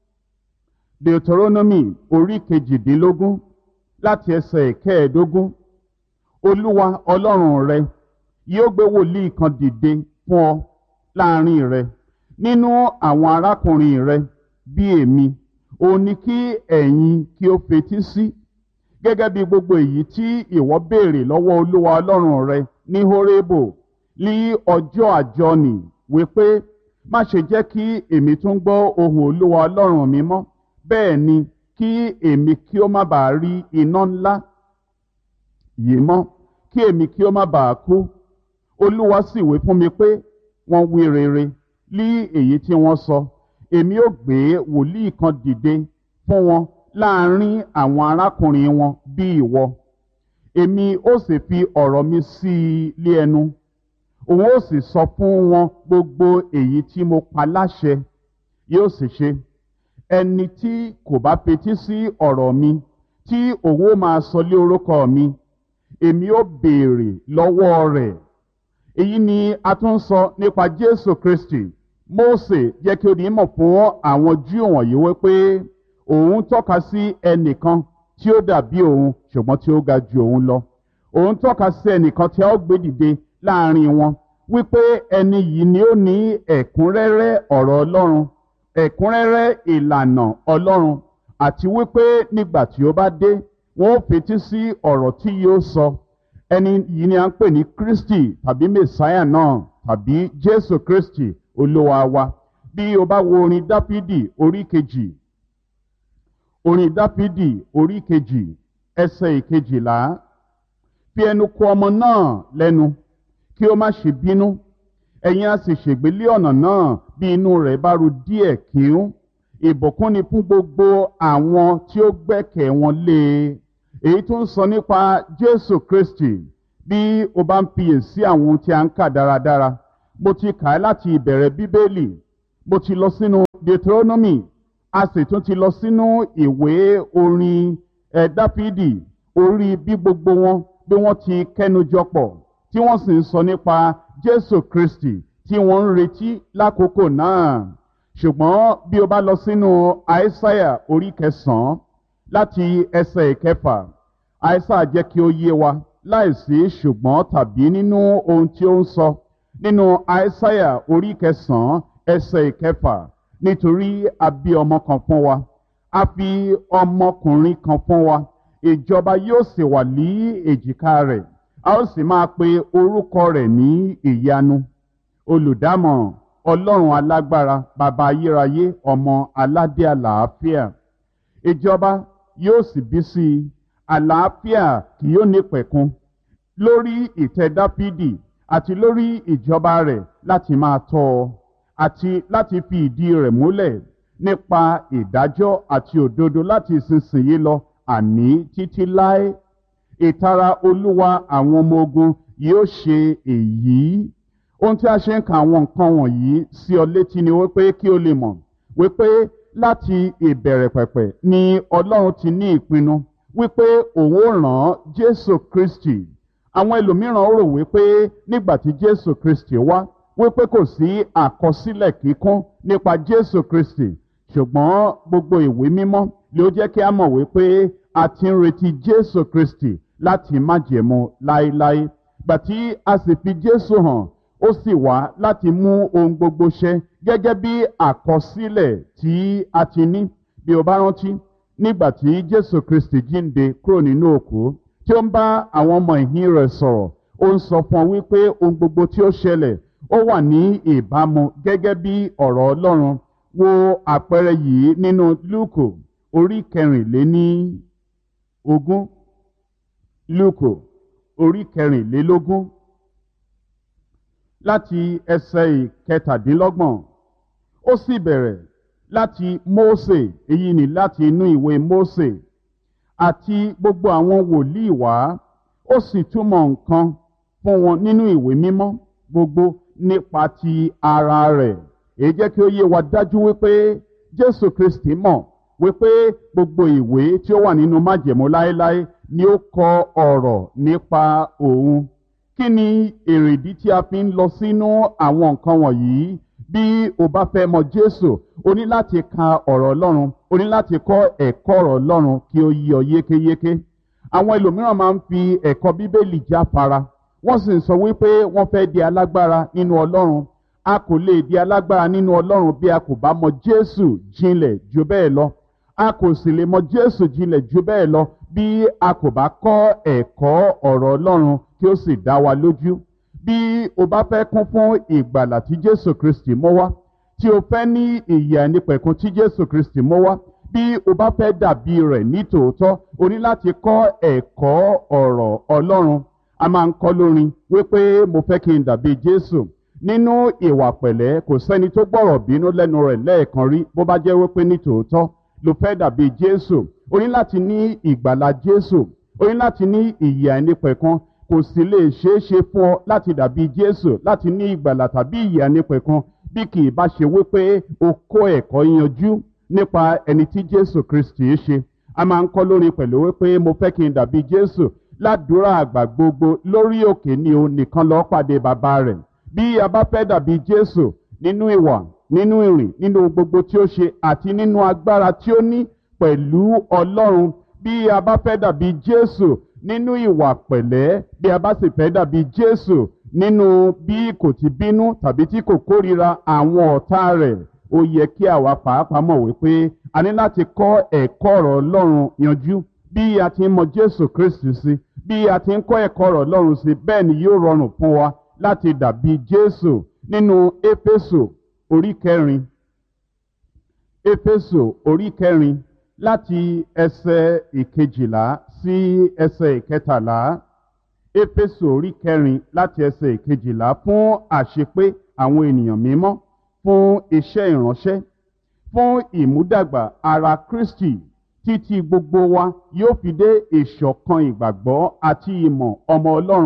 Deuteronomy orí kejìdínlógún láti ẹsẹ̀ kẹẹ̀ẹ́dógún Olúwa Ọlọ́run rẹ yóò gbé wòlíì kan dìde fún ọ láàrin rẹ nínú àwọn arákùnrin rẹ bí èmi òun ni kí ẹ̀yin kí ó fetí sí gẹ́gẹ́ bí gbogbo èyí tí ìwọ béèrè lọ́wọ́ Olúwa Ọlọ́run rẹ ní Hórébò ní ọjọ́ àjọnì wípé má ṣe jẹ́ kí èmi tún gbọ́ ohùn Olúwa Ọlọ́run mi mọ́ bẹ́ẹ̀ ni kí èmi kí ó má bàa rí iná ńlá yìí mọ́ kí èmi kí ó má bàa kú Olúwa sì wí fún mi pé wọ́n wí rere lí èyí tí wọ́n sọ èmi ó gbé wòlíì kan dìde fún wọn láàrin àwọn arákùnrin wọn bí ìwọ èmi ó sì fi ọ̀rọ̀ mi sí i lé ẹnu òun ó sì sọ fún wọn gbogbo èyí tí mo pa láṣẹ yóò sì ṣe ẹni tí kò bá fetí sí ọ̀rọ̀ mi tí òun ó máa sọ lé orúkọ mi èmi ó béèrè lọ́wọ́ rẹ̀ èyí ni a tún sọ nípa Jésù Kristi Mósè jẹ́ kí ó di mọ̀ fún àwọn Júù wọ̀nyí wípé òun tọ́ka sí ẹnìkan tí ó dàbí òun ṣùgbọ́n tí ó ga ju òun lọ òun tọ́ka sí ẹnìkan tí a ó gbé dìde láàrin wọn wípé ẹni yìí ni ó ní ẹ̀kúnrẹ́rẹ́ ọ̀rọ̀ Ọlọ́run ẹ̀kúnrẹ́rẹ́ ìlànà Ọlọ́run àti wípé nígbà tí ó bá dé wọn ó fetí sí ọ̀rọ̀ tí yóò sọ ẹni yìí ni a ń pè ní Kristi tàbí Mèsáyà náà tàbí Jésù Kristi Olúwa wa bí o bá wo orin Dáfídì orí kejì orin Dáfídì orí kejì ẹsẹ̀ ìkejìlá fi ẹnu kò ọmọ náà lẹ́nu kí ó má ṣe bínú ẹ̀yin á sì ṣègbélé ọ̀nà náà bí inú rẹ̀ bá ru díẹ̀ kíún ìbùkún ni fún gbogbo àwọn tí ó gbẹ́kẹ̀ wọn lé e èyí tó ń sọ nípa Jésù Kristi bí o bá ń fiyèsí àwọn ohun tí a ń kà dáradára mo ti kà á láti ìbẹ̀rẹ̀ bíbélì mo ti lọ sínú deuteronomy a sì tún ti lọ sínú ìwé orin ẹ̀ dáfídì orí bí gbogbo wọn bí wọ́n ti kẹ́nujọ pọ̀ tí wọ́n sì ń sọ nípa jésù kristi tí wọ́n ń retí lákòókò náà ṣùgbọ́n bí o bá lọ sínú àìsáyà orí kẹsàn-án láti ẹsẹ̀ ìkẹfà àìsáyà jẹ́ kí ó yé wa láìsí ṣùgbọ́n tàbí nínú ohun tí ó ń sọ nínú àìsáyà orí kẹsàn-án ẹsẹ̀ ìkẹfà nítorí a bí ọmọ kan fún wa a fi ọmọkùnrin kan fún wa ìjọba yóò sì wà ní èjìká rẹ̀ a ó sì máa pe orúkọ rẹ̀ ní ìyanu olùdámọ̀ràn ọlọ́run alágbára bàbá ayérayé ọmọ aládé àlàáfíà ìjọba yóò sì bí sí i àlàáfíà kì yóò ní pẹ̀kun lórí ìtẹ́ dáfídì àti lórí ìjọba rẹ̀ láti máa tọ́ ọ àti láti fi ìdí rẹ̀ múlẹ̀ nípa ìdájọ́ àti òdodo láti ìsinsìnyí lọ àní títí láé ìtara olúwa àwọn ọmọ ogun yóò ṣe èyí ohun tí a ṣe ń ka àwọn nǹkan wọ̀nyí sí ọ létí ni wípé kí o lè mọ̀ wípé láti ìbẹ̀rẹ̀ pẹ̀pẹ̀ ni ọlọ́run ti ní ìpinnu wípé òun ó ràn jésù kristi àwọn ẹlòmíràn rò wípé nígbà tí jésù kristi wá wípé kò sí àkọsílẹ̀ kíkún nípa jésù kristi ṣùgbọ́n gbogbo ìwé mímọ́ ló jẹ́ kí a mọ̀ wípé a ti ń retí jésù kristi láti májẹ̀mú láéláé gbàtí a sì fi jésù hàn ó sì wá láti mú ohun gbogbo ṣẹ gẹ́gẹ́ bí àkọsílẹ̀ tí a ti ní bí o bá rántí nígbà tí jésù kristi jíǹde kúrò nínú òkú tí ó ń bá àwọn ọmọ ìhín rẹ̀ sọ̀rọ̀ ó ń sọ fún ọ wípé ohun gbogbo tí ó ṣẹlẹ̀ ó wà ní ìbámu gẹ́gẹ́ bí ọ̀rọ̀ ọlọ́run wo àpẹẹrẹ yìí nínú lúkò orí kẹrìnléní ogún lúkò orí kẹrìnlélógún láti ẹsẹ̀ ìkẹtàdínlọ́gbọ̀n ó sì bẹ̀rẹ̀ láti mósè èyí ni láti inú ìwé mósè àti gbogbo àwọn wòlíì wá ó sì túmọ̀ nǹkan fún wọn nínú ìwé mímọ́ gbogbo nípa ti ara rẹ̀ èyí jẹ́ kí ó yé wa dájú wípé jésù kristi mọ̀ wípé gbogbo ìwé tí ó wà nínú májẹ̀mú láéláé ni ó kọ ọ̀rọ̀ nípa òun kí ni èrèdí tí a fi ń lọ sínú àwọn nǹkan wọ̀nyí bí o bá fẹ́ mọ jésù o ní láti ka ọ̀rọ̀ ọlọ́run o ní láti kọ́ ẹ̀kọ́ ọ̀rọ̀ ọlọ́run kí ó yí ọ yékéyéké àwọn ẹlòmíràn máa ń fi ẹ̀kọ́ bíbélì jáfara wọ́n sì ń sọ wípé wọ́n fẹ́ di alágbára nínú ọlọ́run a kò lè di alágbára nínú ọlọ́run bí a kò bá mọ jésù jinlẹ̀ ju bẹ́ẹ̀ lọ a kò sì lè mọ jésù jinlẹ̀ ju bẹ́ẹ̀ lọ bí a kò bá kọ́ ẹ̀kọ́ ọ̀rọ̀ ọlọ́run kí ó sì dá wa lójú bí o bá fẹ́ kún fún ìgbàlà tí jésù kristi mú wá tí o fẹ́ ní ìyè àìnípẹ̀kun tí jésù kristi mú wá bí o bá fẹ́ dàbí rẹ̀ ní tòótọ́ o ní láti kọ́ ẹ̀kọ́ ọ̀rọ̀ ọlọ́run a máa ń kọ́ lórin wípé mo fẹ́ kí n dàbí jésù nínú ìwà pẹ̀lẹ́ kò sẹ́ni tó gbọ́rọ̀ bínú lẹ́nu rẹ̀ lẹ́ẹ̀kan rí bó bá jẹ́ wípé ní tòótọ́ ló fẹ́ dàbí jésù o ní láti ní ìgbàlà jésù o ní láti ní ìyè àìnípẹ̀kun kò sì lè ṣeé ṣe fún ọ láti dàbí jésù láti ní ìgbàlà tàbí ìyè àìnípẹ̀kun bí kì í bá ṣe wípé o kó ẹ̀kọ́ yanjú nípa ẹni tí jésù kristi ṣe a máa ń kọ́ lórin pẹ̀lú wípé mo fẹ́ kí n dàbí jésù ládùúrà àgbà gbogbo lórí òkè ni o nìkan lọ́ọ́ pàdé bàbá rẹ̀ bí a bá fẹ́ dàbí jésù nínú ìwà nínú ìrìn nínú gbogbo tí ó ṣe àti nínú agbára tí ó ní pẹ̀lú ọlọ́run bí a bá fẹ́ dàbí jésù nínú ìwà pẹ̀lẹ́ bí a bá sì fẹ́ dàbí jésù nínú bí kò ti bínú tàbí tí kò kórira àwọn ọ̀tá rẹ̀ ó yẹ kí àwa pàápàá mọ̀ wípé a ní láti kọ́ ẹ̀kọ́ ọ̀rọ̀ ọlọ́run yanjú bí a ti ń mọ jésù kristu sí bí a ti ń kọ́ ẹ̀kọ́ ọ̀rọ̀ ọlọ́run sí bẹ́ẹ̀ ni yóò rọrùn fún wa láti dàbí jésù nínú éfésù orí kẹrin éfésù orí kẹrin láti ẹsẹ̀ ìkejìlá sí ẹsẹ̀ ìkẹtàlá éfésù orí kẹrin láti ẹsẹ̀ ìkejìlá fún àṣepé àwọn ènìyàn mímọ́ fún iṣẹ́ ìránṣẹ́ fún ìmúdàgbà ara kristi títí gbogbo wa yóò fi dé ìṣọ̀kan ìgbàgbọ́ àti ìmọ̀ ọmọ ọlọ́run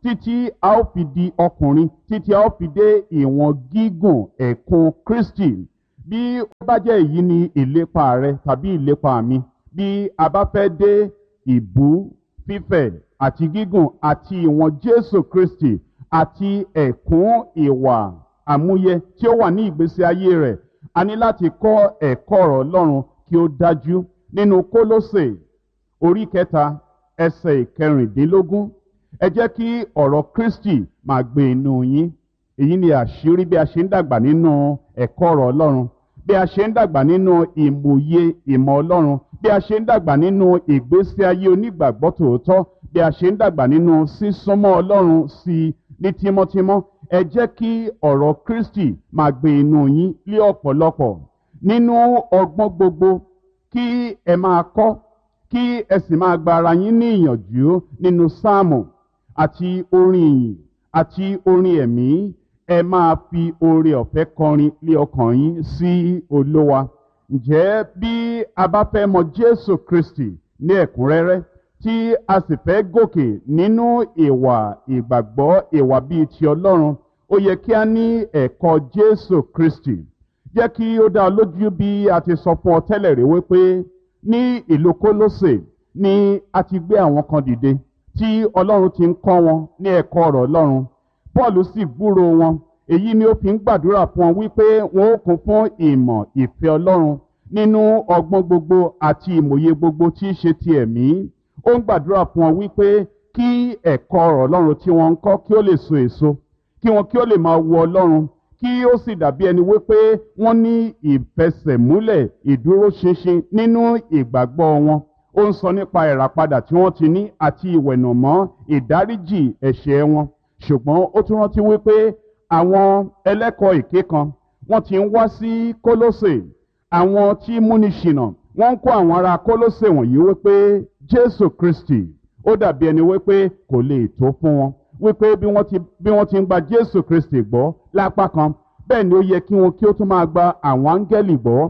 títí a ó fi di ọkùnrin títí a ó fi dé ìwọ̀n gígùn ẹ̀kún kristi bí ó bá jẹ́ èyí ni ìlépa rẹ tàbí ìlépa mi bí a bá fẹ́ dé ìbú fífẹ̀ àti gígùn àti ìwọ̀n jésù kristi àti ẹ̀kún ìwà àmúyẹ tí ó wà ní ìgbésí ayé rẹ̀ a ní láti kọ́ ẹ̀kọ́ ọ̀rọ̀ ọlọ́run kí ó dájú nínú kólósè orí kẹta ẹsẹ̀ ìkẹrìndínlógún ẹ jẹ́ kí ọ̀rọ̀ kristi máa gbé inú yín èyí ni àṣírí bí a ṣe ń dàgbà nínú ẹ̀kọ́ ọ̀rọ̀ ọlọ́run bí a ṣe ń dàgbà nínú ìmòye ìmọ̀ ọlọ́run bí a ṣe ń dàgbà nínú ìgbésí ayé onígbàgbọ́ tòótọ́ bí a ṣe ń dàgbà nínú sísúnmọ́ ọlọ́run sí i ní tímọ́tímọ́ ẹ jẹ́ kí ọ̀rọ̀ kristi máa gbé inú yín lé ọ̀pọ̀lọpọ̀ nínú ọgbọ́n gbogbo kí ẹ máa kọ́ kí ẹ sì máa gba ara yín ní ìyànjú nínú sáàmù àti orin ìyìn àti orin ẹ̀mí ẹ máa fi oore ọ̀fẹ́ kọrin lé ọkàn yín sí olówa ǹjẹ́ bí a bá fẹ́ mọ jésù kristi ní ẹ̀kúnrẹ́rẹ́ tí a sì fẹ́ gòkè nínú ìwà ìgbàgbọ́ ìwà bíi ti ọlọ́run ó yẹ kí a ní ẹ̀kọ́ jésù kristi jẹ́ kí ó dá ọ lójú bí a ti sọ fún ọ tẹ́lẹ̀ rí wípé ní ìlú kólósè ni a ti gbé àwọn kan dìde tí ọlọ́run ti ń kọ́ wọn ní ẹ̀kọ́ ọ̀rọ̀ ọlọ́run paul sì gbúrò wọn èyí ni ó fi ń gbàdúrà fún wọn wípé wọn ó kún fún ìmọ̀ ìfẹ́ ọlọ́run nínú ọgbọ́n gbogbo àti ìmòye gbogbo tí í ṣe ti ẹ̀mí ó ń gbàdúrà fún wọn wípé kí ẹ̀kọ́ ọ̀rọ̀ ọlọ́run tí wọ́n ń kọ́ kí ó lè so èso kí wọn kí ó lè máa wo ọlọ́run kí ó sì dàbí ẹni wípé wọ́n ní ìfẹsẹ̀múlẹ̀ ìdúróṣinṣin nínú ìgbàgbọ́ wọn ó ń sọ nípa ìràpadà tí wọ́n ti ní àti ìwẹ̀nùmọ́ ìdáríjì ẹ̀ṣẹ̀ wọn ṣùgbọ́n ó tún rántí wípé àwọn ẹlẹ́kọ̀ọ́ èké kan wọ́n ti ń wá sí kólósè àwọn tí múni ṣìnà wọ́n ń kó àwọn ará kólósè wọ̀nyí wípé jésù kristi ó dàbí ẹni wípé kò lè tó fún wọn wípé bí wọ́n ti bí wọ́n ti ń gba jésù kristi gbọ́ lápá kan bẹ́ẹ̀ ni ó yẹ kí wọn kí ó tún máa gba àwọn áńgẹ́lì gbọ́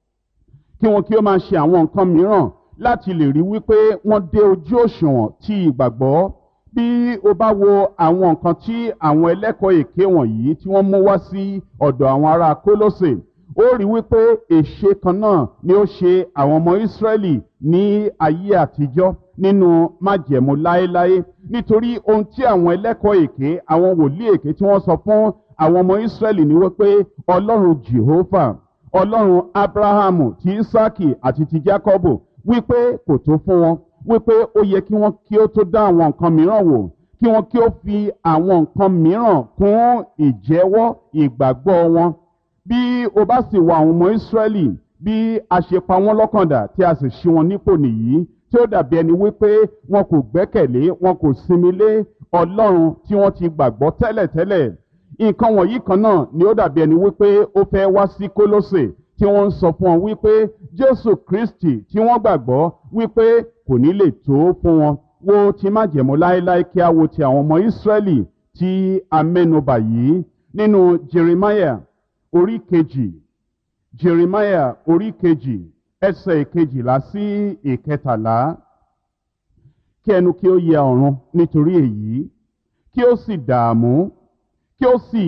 kí wọn kí ó máa ṣe àwọn nǹkan mìíràn láti lè rí wípé wọ́n dé ojú òṣùwọ̀n tí ìgbàgbọ́ bí o bá wo àwọn nǹkan tí àwọn ẹlẹ́kọ̀ọ́ èké wọ̀nyí tí wọ́n mú wá sí ọ̀dọ̀ àwọn ará kólósè ó rí wípé èṣe kan náà ni ó ṣe àwọn ọmọ ìsírẹ́lì ní ayé àtijọ́ nínú májẹ̀mú láéláé nítorí ohun tí àwọn ẹlẹ́kọ̀ọ́ èké àwọn wòlíì èké tí wọ́n sọ fún àwọn ọmọ ìsírẹ́lì ni wípé ọlọ́run jehovah ọlọ́run abrahamu ti isaki àti ti jacobo wípé kò tó fún wọn wípé ó yẹ kí wọ́n kí ó tó dá àwọn nǹkan mìíràn wò kí wọ́n kí ó fi àwọn nǹkan mìíràn kún ìjẹ́wọ́ ìgbàgbọ́ wọn bí o bá sì wọ àwọn ọmọ ìsírẹ́lì bí a ṣe pa wọ́n lọ́kàndà tí a sì ṣí wọn nípò nìyí tí ó dàbí ẹni wípé wọn kò gbẹ́kẹ̀lé wọn kò sinmi lé ọlọ́run tí wọ́n ti gbàgbọ́ tẹ́lẹ̀tẹ́lẹ̀ nǹkan wọ̀nyí kan náà ni ó dàbí ẹni wípé ó fẹ́ wá sí kólósè tí wọ́n ń sọ fún wọn wípé jésù kristi tí wọ́n gbàgbọ́ wípé kò ní lè tó fún wọn wo ti má jẹ̀mú láéláé kí a wo ti àwọn ọmọ ìsírẹ́lì tí a mẹ́nubà yìí nínú jeremiah orí kejì jeremiah orí kejì ẹsẹ̀ ìkejìlá sí ìkẹtàlá kí ẹnu kí ó yẹ ọ̀run nítorí èyí kí ó sì dààmú kí ó sì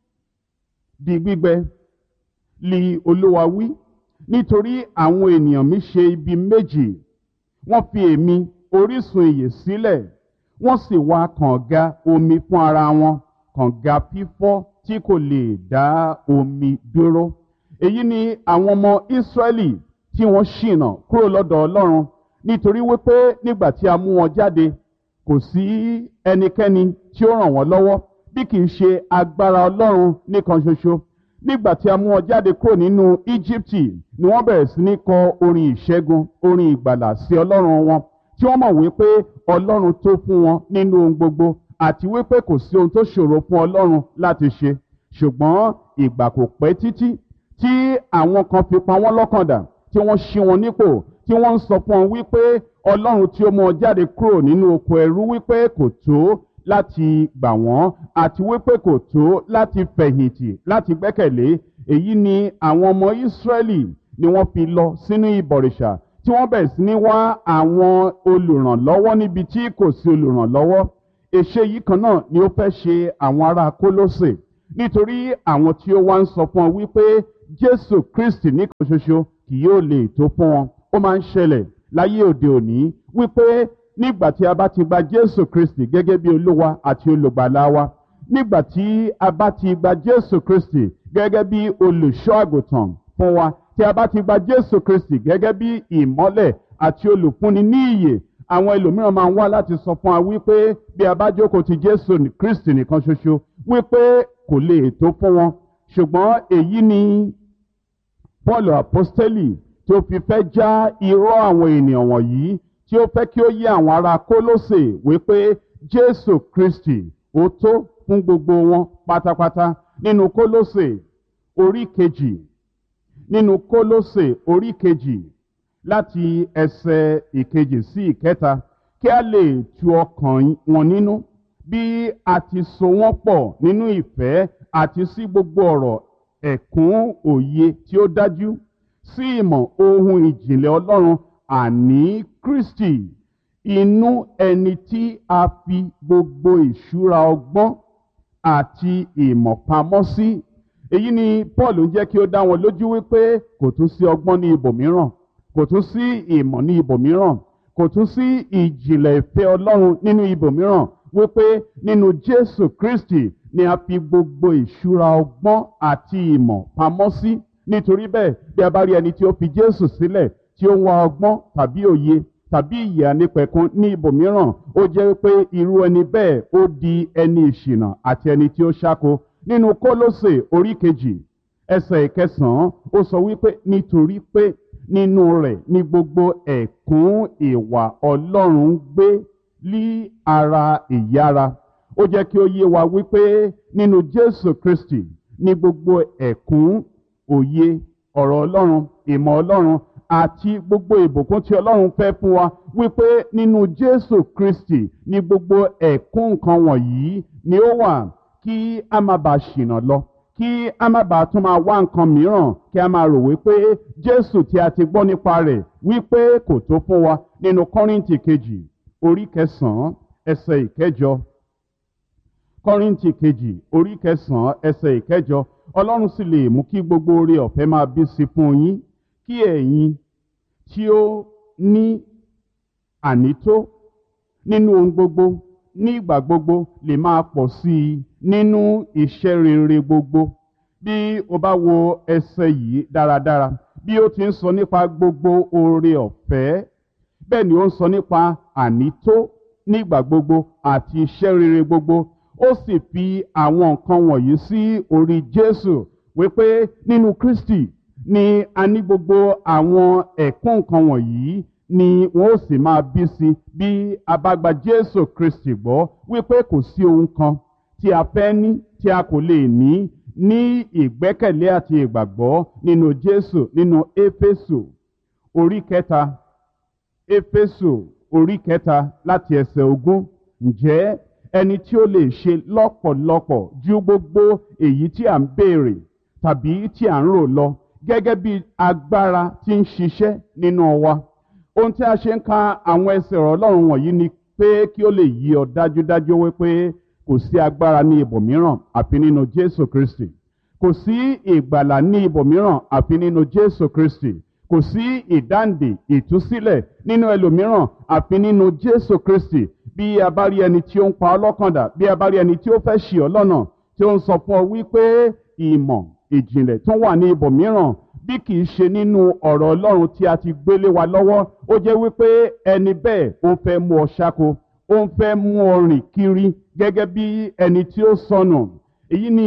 di gbígbẹ li olúwa wí nítorí àwọn ènìyàn mi ṣe ibi méjì wọ́n fi èmi orísun ìyè sílẹ̀ wọ́n sì wá kànga omi fún ara wọn kànga fífọ́ tí kò lè dá omi dúró èyí ni àwọn ọmọ ìsírẹ́lì tí wọ́n ṣìnà kúrò lọ́dọ̀ ọlọ́run nítorí wípé nígbà tí a mú wọn jáde kò sí ẹnikẹ́ni tí ó ràn wọ́n lọ́wọ́ bí kì í ṣe agbára ọlọ́run nìkan ṣoṣo nígbà tí a mú wọn jáde kúrò nínú íjíbítì ni wọ́n bẹ̀rẹ̀ sí ní kọ orin ìṣẹ́gun orin ìgbàlà sí ọlọ́run wọn tí wọ́n mọ̀ wípé ọlọ́run tó fún wọn nínú ohun gbogbo àti wípé kò sí ohun tó ṣòro fún ọlọ́run láti ṣe ṣùgbọ́n ìgbà kò pẹ́ títí tí àwọn kan fi pa wọ́n lọ́kàndà tí wọ́n ṣí wọn nípò tí wọ́n ń sọ fún wọn wípé ọlọ́run tí ó mú wọn jáde kúrò nínú oko ẹrú wípé kò tó láti gbà wọ́n àti wípé kò tó láti fẹ̀yìntì láti gbẹ́kẹ̀lé èyí ni àwọn ọmọ ìsírẹ́lì ni wọ́n fi lọ sínú ìbọ̀rìṣà tí wọ́n bẹ̀rẹ̀ sí ní wá àwọn olùrànlọ́wọ́ níbi tí kò sí olùrànlọ́wọ́ èṣe yìí kan náà ni ó fẹ́ ṣe àwọn ará kólósè nítorí àwọn tí ó wá ń sọ fún ọ wípé jésù kristi nìkan ṣoṣo kì yóò lè tó fún wọn ó máa ń ṣẹlẹ̀ láyé òde òní wípé nígbà tí a bá ti gba jésù kristi gẹ́gẹ́ bí olúwa àti olùgbàlà wa nígbà tí a bá ti gba jésù kristi gẹ́gẹ́ bí olùṣọ́ àgùntàn fún wa tí a bá ti gba jésù kristi gẹ́gẹ́ bí ìmọ́lẹ̀ àti olùfúnni ní ìyè àwọn ẹlòmíràn máa ń wá láti sọ fún wa wípé bí a bá jókòó ti jésù kristi nìkan ṣoṣo wípé kò lè tó fún wọn ṣùgbọ́n èyí ni paul apostoli tí ó fi fẹ́ já irọ́ àwọn ènìyàn wọ̀nyí tí ó fẹ́ kí ó yé àwọn ará kólósè wípé jésù kristi ó tó fún gbogbo wọn pátápátá nínú kólósè orí kejì nínú kólósè orí kejì láti ẹsẹ̀ ìkejì sí ìkẹta kí a lè tu ọkàn wọn nínú bí a ti so wọ́n pọ̀ nínú ìfẹ́ àti sí gbogbo ọ̀rọ̀ ẹ̀kún òye tí ó dájú sí ìmọ̀ ohun ìjìnlẹ̀ ọlọ́run àní kristi inú ẹni tí a fi gbogbo ìṣúra ọgbọ́n àti ìmọ̀ pamọ́ sí èyí ni paul ń jẹ́ kí ó dá wọn lójú wípé kò tún sí ọgbọ́n ní ibòmíràn kò tún sí ìmọ̀ ní ibòmíràn kò tún sí ìjìnlẹ̀ ìfẹ́ ọlọ́run nínú ibòmíràn wípé nínú jésù kristi ni a fi gbogbo ìṣúra ọgbọ́n àti ìmọ̀ pamọ́ sí nítorí bẹ́ẹ̀ bí a bá rí ẹni tí ó fi jésù sílẹ̀ tí ó ń wá ọgbọ́n tàbí òye tàbí ìyè ànípẹ̀kun ní ibòmíràn ó jẹ́ pé irú ẹni bẹ́ẹ̀ ó di ẹni ìṣìnà àti ẹni tí ó ṣáko nínú kólósè orí kejì ẹsẹ̀ ìkẹsàn-án ó sọ wípé nítorí pé nínú rẹ̀ ní gbogbo ẹ̀kún ìwà ọlọ́run gbé lí ara ìyára ó jẹ́ kí ó yé wa wípé nínú jésù kristi ní gbogbo ẹ̀kún òye ọ̀rọ̀ ọlọ́run ìmọ̀ ọlọ́run àti gbogbo ìbùkún tí ọlọ́run fẹ́ fún wa wípé nínú jésù kristi ní gbogbo ẹ̀kún nǹkan wọ̀nyí ni ó wà kí a má bàa ṣìnà lọ kí a má bàa tún máa wá nǹkan mìíràn kí a máa rò wípé jésù tí a ti gbọ́ nípa rẹ̀ wípé kò tó fún wa nínú kọ́rìntì kejì orí kẹsàn-án ẹsẹ̀ ìkẹjọ kọ́rìntì kejì orí kẹsàn-án ẹsẹ̀ ìkẹjọ ọlọ́run sì lè mú kí gbogbo oore ọ̀fẹ́ máa bí sí fún yín kí ẹ̀yin tí ó ní ànító nínú ohun gbogbo ní ìgbà gbogbo lè máa pọ̀ sí i nínú iṣẹ́ rere gbogbo bí o bá wo ẹsẹ̀ yìí dáradára bí ó ti ń sọ nípa gbogbo oore ọ̀fẹ́ bẹ́ẹ̀ ni ó ń sọ nípa ànító nígbà gbogbo àti iṣẹ́ rere gbogbo ó sì fi àwọn nǹkan wọ̀nyí sí orí jésù wípé nínú kristi ni a ní gbogbo àwọn ẹ̀kún nǹkan wọ̀nyí ni wọn ó sì máa bí sí bí a bá gba jésù kristi gbọ́ wípé kò sí ohun kan tí a fẹ́ ní tí a kò lè ní ní ìgbẹ́kẹ̀lé àti ìgbàgbọ́ nínú jésù nínú éfésù orí kẹta éfésù orí kẹta láti ẹsẹ̀ ogún ǹjẹ́ ẹni tí ó lè ṣe lọ́pọ̀lọpọ̀ ju gbogbo èyí tí à ń béèrè tàbí tí à ń rò lọ gẹ́gẹ́ bí agbára tí ń ṣiṣẹ́ nínú wa ohun tí a ṣe ń ka àwọn ẹsẹ̀ ọ̀rọ̀ ọlọ́run wọ̀nyí ni pé kí ó lè yí ọ dájúdájú wípé kò sí agbára ní ibòmíràn àfi nínú jésù kristi kò sí ìgbàlà ní ibòmíràn àfi nínú jésù kristi kò sí ìdáǹdè ìtúsílẹ̀ nínú ẹlòmíràn àfi nínú jésù kristi bí a bá rí ẹni tí ó ń pa ọlọ́kàndà bí a bá rí ẹni tí ó fẹ́ ṣì ọ lọ́nà tí ó ń sọ fún ọ wípé ìmọ̀ ìjìnlẹ̀ tó wà ní ibòmíràn bí kì í ṣe nínú ọ̀rọ̀ ọlọ́run tí a ti gbélé wa lọ́wọ́ ó jẹ́ wípé ẹni bẹ́ẹ̀ ó ń fẹ́ mú ọ ṣáko ó ń fẹ́ mú ọ rìn kiri gẹ́gẹ́ bí ẹni tí ó sọnù èyí ni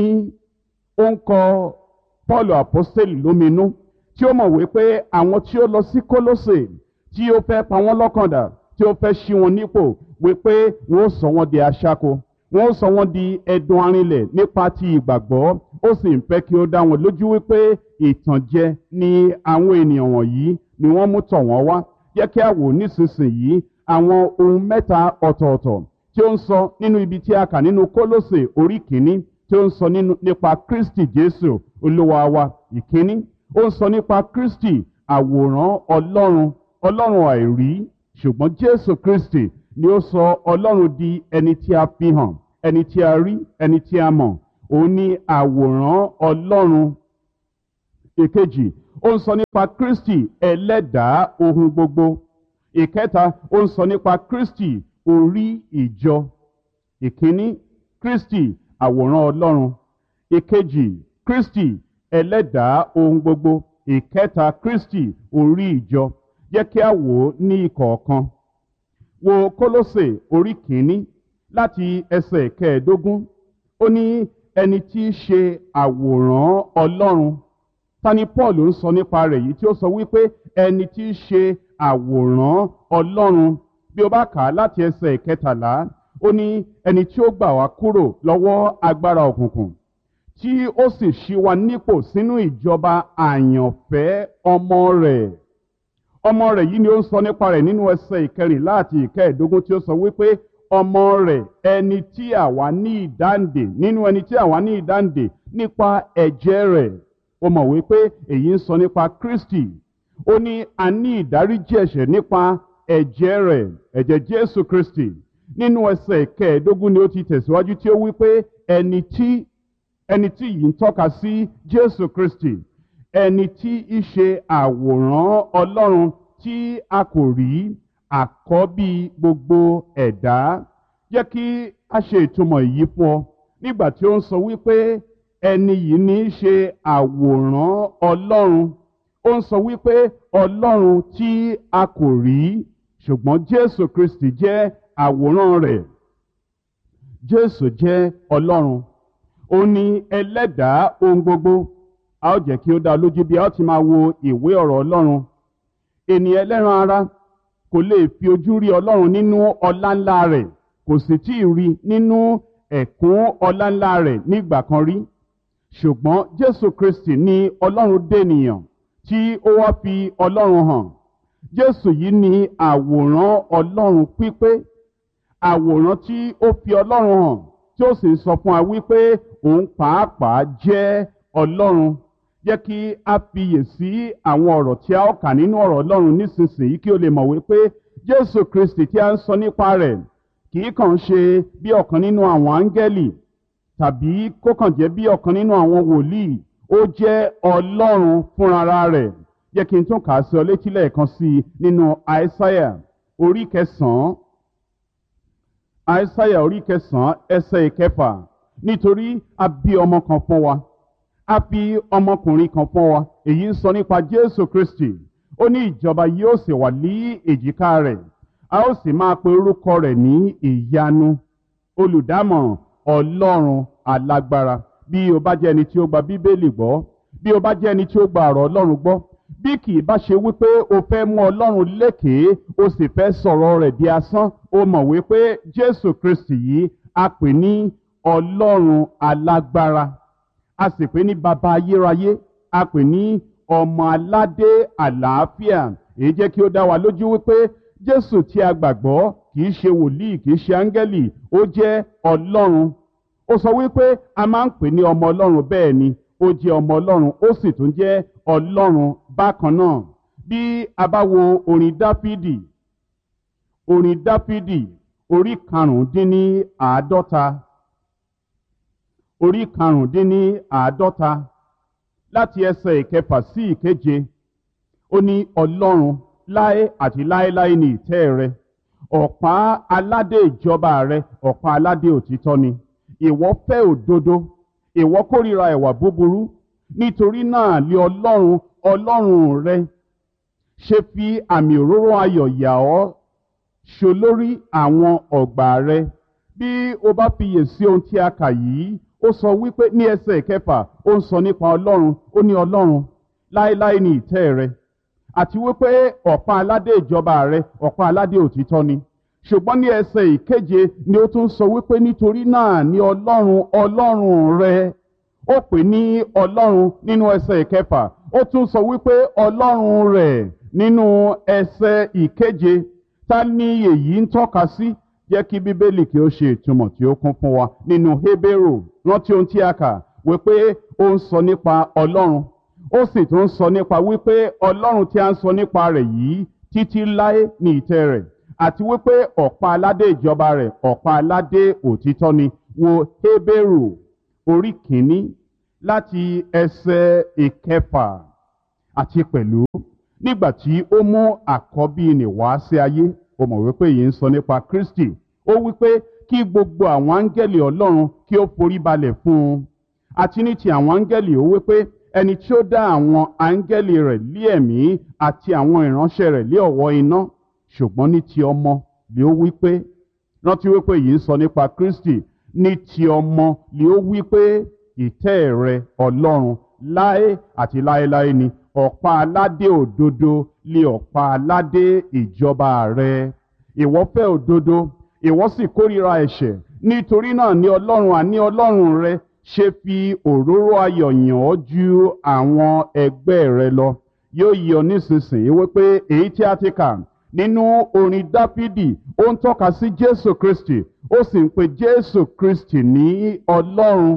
ó ń kọ paul apostoli lóminú tí ó mọ̀ wípé àwọn tí ó lọ sí kólósè tí ó fẹ́ pa wọ́n lọ́kàndà tí ó fẹ́ ṣí wọn nípò wípé wọ́n ó sọ wọ́n di aṣáko wọ́n ó sọ wọ́n di ẹdun arinlẹ̀ nípa ti ìgbàgbọ́ ó sì ń fẹ́ kí ó dá wọn lójú wípé ìtànjẹ ni àwọn ènìyàn wọ̀nyí ni wọ́n mú tọ̀ wọ́n wá jẹ́ kí a wò nísinsìnyí àwọn ohun mẹ́ta ọ̀tọ̀ọ̀tọ̀ tí ó ń sọ nínú ibi tí a kà nínú kólósè orí kìíní tí ó ń sọ nípa kristi jésù olúwa wa ìkíní ó ń sọ nípa kristi àwòrán ọlọ́run ọlọ́run àìrí ṣùgbọ́n jésù kristi ni ó sọ ọlọ́run di ẹni tí a fi hàn ẹni tí a rí ẹni tí a mọ̀ òun ni àwòrán ọlọ́run ìkejì ó ń sọ nípa kristi ẹlẹ́dàá ohun gbogbo ìkẹta ó ń sọ nípa kristi orí ìjọ ìkíní kristi àwòrán ọlọ́run ìkejì kristi ẹlẹ́dàá ohun gbogbo ìkẹta kristi orí ìjọ jẹ́ kí a wò ó ní ìkọ̀ọ̀kan wo kólósè orí kìíní láti ẹsẹ̀ kẹẹ̀ẹ́dógún ó ní ẹni tí í ṣe àwòrán ọlọ́run ta ni paul ń sọ nípa rẹ̀ yìí tí ó sọ wípé ẹni tí í ṣe àwòrán ọlọ́run bí o bá kà á láti ẹsẹ̀ ìkẹtàlá ó ní ẹni tí ó gbà wá kúrò lọ́wọ́ agbára òkùnkùn tí ó sì ṣí wa nípò sínú ìjọba àyànfẹ́ ọmọ rẹ̀ ọmọ rẹ̀ yìí ni ó ń sọ nípa rẹ̀ nínú ẹsẹ̀ ìkẹrìnlá àti ìkẹẹ̀ẹ́dógún tí ó sọ wípé ọmọ rẹ̀ ẹni tí àwa ní ìdáǹdè nínú ẹni tí àwa ní ìdáǹdè nípa ẹ̀jẹ̀ rẹ̀ ó mọ̀ wípé èyí ń sọ nípa kristi ó ní a ní ìdáríjì ẹ̀ṣẹ̀ nípa ẹ̀jẹ̀ rẹ̀ ẹ̀jẹ̀ jésù kristi nínú ẹsẹ̀ ìkẹẹ̀ẹ́dógún ni ó ti tẹ̀síwájú tí ó wípé ẹni tí ẹni tí yìí ń tọ́ka sí jésù kristi ẹni tí í ṣe àwòrán ọlọ́run tí a kò rí àkọ́bí gbogbo ẹ̀dá jẹ́ kí a ṣe ìtumọ̀ èyí fún ọ nígbà tí ó ń sọ wípé ẹni yìí ní í ṣe àwòrán ọlọ́run ó ń sọ wípé ọlọ́run tí a kò rí ṣùgbọ́n jésù kristi jẹ́ àwòrán rẹ̀ jésù jẹ́ ọlọ́run ó ní ẹlẹ́dàá ohun gbogbo a ó jẹ́ kí ó dá lójú bí a ó ti máa wo ìwé ọ̀rọ̀ ọlọ́run ènìyàn ẹlẹ́ran ara kò lè fi ojú rí ọlọ́run nínú ọlá ńlá rẹ̀ kò sì tí ì rí nínú ẹ̀kún ọlá ńlá rẹ̀ nígbà kan rí ṣùgbọ́n jésù kristi ní ọlọ́run dènìyàn tí ó wá fi ọlọ́run hàn jésù yìí ní àwòrán ọlọ́run pípé àwòrán tí ó fi ọlọ́run hàn tí ó sì sọ fún wa wípé òun pàápàá jẹ́ ọlọ́run jẹ́ kí a fiyè sí àwọn ọ̀rọ̀ tí a ó kà nínú ọ̀rọ̀ ọlọ́run nísinsìnyí kí o lè mọ̀ wípé jésù kristi tí a ń sọ nípa rẹ̀ kì í kàn ṣe bí ọ̀kan nínú àwọn áńgẹ́lì tàbí kó kàn jẹ́ bí ọ̀kan nínú àwọn wòlíì ó jẹ́ ọlọ́run fúnra rẹ̀ jẹ́ kí n tún kà á sí ọ létí lẹ́ẹ̀kan sí i nínú àìsáyà orí kẹsàn-án àìsáyà orí kẹsàn-án ẹsẹ̀ ìkẹfà nítorí a bí ọmọ kan fún wa a fi ọmọkùnrin kan fún wa èyí ń sọ nípa jésù kristi ó ní ìjọba yóò sì wà ní èjìká rẹ̀ a ó sì máa pe orúkọ rẹ̀ ní ìyanu olùdámọ̀ràn ọlọ́run alágbára bí o bá jẹ́ ẹni tí ó gba bíbélì gbọ́ bí o bá jẹ́ ẹni tí ó gba ọ̀rọ̀ ọlọ́run gbọ́ bí kì í bá ṣe wípé o fẹ́ mú ọlọ́run lékèé o sì fẹ́ sọ̀rọ̀ rẹ̀ di asán o mọ̀ wípé jésù kristi yìí a pè ní ọlọ́run alágbára a sì pè ní baba ayérayé a pè ní ọmọ aládé àlàáfíà èyí jẹ́ kí ó dá wa lójú wípé jésù tí a gbàgbọ́ kì í ṣe wòlíì kì í ṣe áńgẹ́lì ó jẹ́ ọlọ́run ó sọ wípé a máa ń pè ní ọmọ ọlọ́run bẹ́ẹ̀ ni ó jẹ́ ọmọ ọlọ́run ó sì tún jẹ́ ọlọ́run bákan náà bí a bá wo orin dáfídì orin dáfídì orí karùndínní àádọ́ta orí karùndínní àádọ́ta láti ẹsẹ̀ ìkẹfà sí ìkeje ó ní ọlọ́run láé àti láéláé ní ìtẹ́ rẹ ọ̀pá aládé ìjọba rẹ ọ̀pá aládé òtítọ́ ni ìwọ fẹ́ òdodo ìwọ kórìíra ẹ̀wà búburú nítorí náà lé ọlọ́run ọlọ́run rẹ ṣe fi àmì òróró ayọ̀ yà ọ́ ṣolórí àwọn ọ̀gbà rẹ bí o bá fiyè sí ohun tí a kà yìí ó sọ wípé ní ẹsẹ̀ kẹfà ó ń sọ nípa ọlọ́run ó ní ọlọ́run láéláé ní ìtẹ́ rẹ àti wípé ọ̀pá aládé ìjọba rẹ ọ̀pá aládé òtítọ́ ni ṣùgbọ́n ní ẹsẹ̀ ìkeje ni ó tún sọ wípé nítorí náà ní ọlọ́run ọlọ́run rẹ ó pè ní ọlọ́run nínú ẹsẹ̀ ìkẹfà ó tún sọ wípé ọlọ́run rẹ̀ nínú ẹsẹ̀ ìkeje ta ni èyí ń tọ́ka sí jẹ́ kí bíbélì kí ó ṣe ìtumọ̀ tí ó kún fún wa nínú hébérù rántí ohun tí a kà wípé ó ń sọ nípa ọlọ́run ó sì tún ń sọ nípa wípé ọlọ́run tí a ń sọ nípa rẹ̀ yìí títí láé ní ìtẹ́ rẹ̀ àti wípé ọ̀pá aládé ìjọba rẹ̀ ọ̀pá aládé òtítọ́ ni wo hébérù orí kìíní láti ẹsẹ̀ ìkẹfà àti pẹ̀lú nígbà tí ó mú àkọ́bí nì wá sí ayé ó mọ̀ wípé yìí ń sọ nípa kristi ó wípé kí gbogbo àwọn áńgẹ́lì ọlọ́run kí ó forí balẹ̀ fún un àti ní ti àwọn áńgẹ́lì ó wípé ẹni tí ó dá àwọn áńgẹ́lì rẹ̀ lé ẹ̀mí àti àwọn ìránṣẹ́ rẹ̀ lé ọ̀wọ́ iná ṣùgbọ́n ní ti ọmọ lè ó wípé rántí wípé yìí ń sọ nípa kristi ní ti ọmọ lè ó wípé ìtẹ́ rẹ ọlọ́run láé àti láéláé ni ọ̀pá aládé òdodo lé ọ̀pá aládé ìjọba rẹ ìwọ fẹ́ òdodo ìwọ sì kórìíra ẹ̀ṣẹ̀ nítorí náà ní ọlọ́run àní ọlọ́run rẹ ṣe fi òróró ayọ̀ yàn ọ́ ju àwọn ẹgbẹ́ rẹ lọ yóò yọ nísinsìnyí wípé èyí tí a ti kà nínú orin dáfídì ó ń tọ́ka sí jésù kristi ó sì ń pe jésù kristi ní ọlọ́run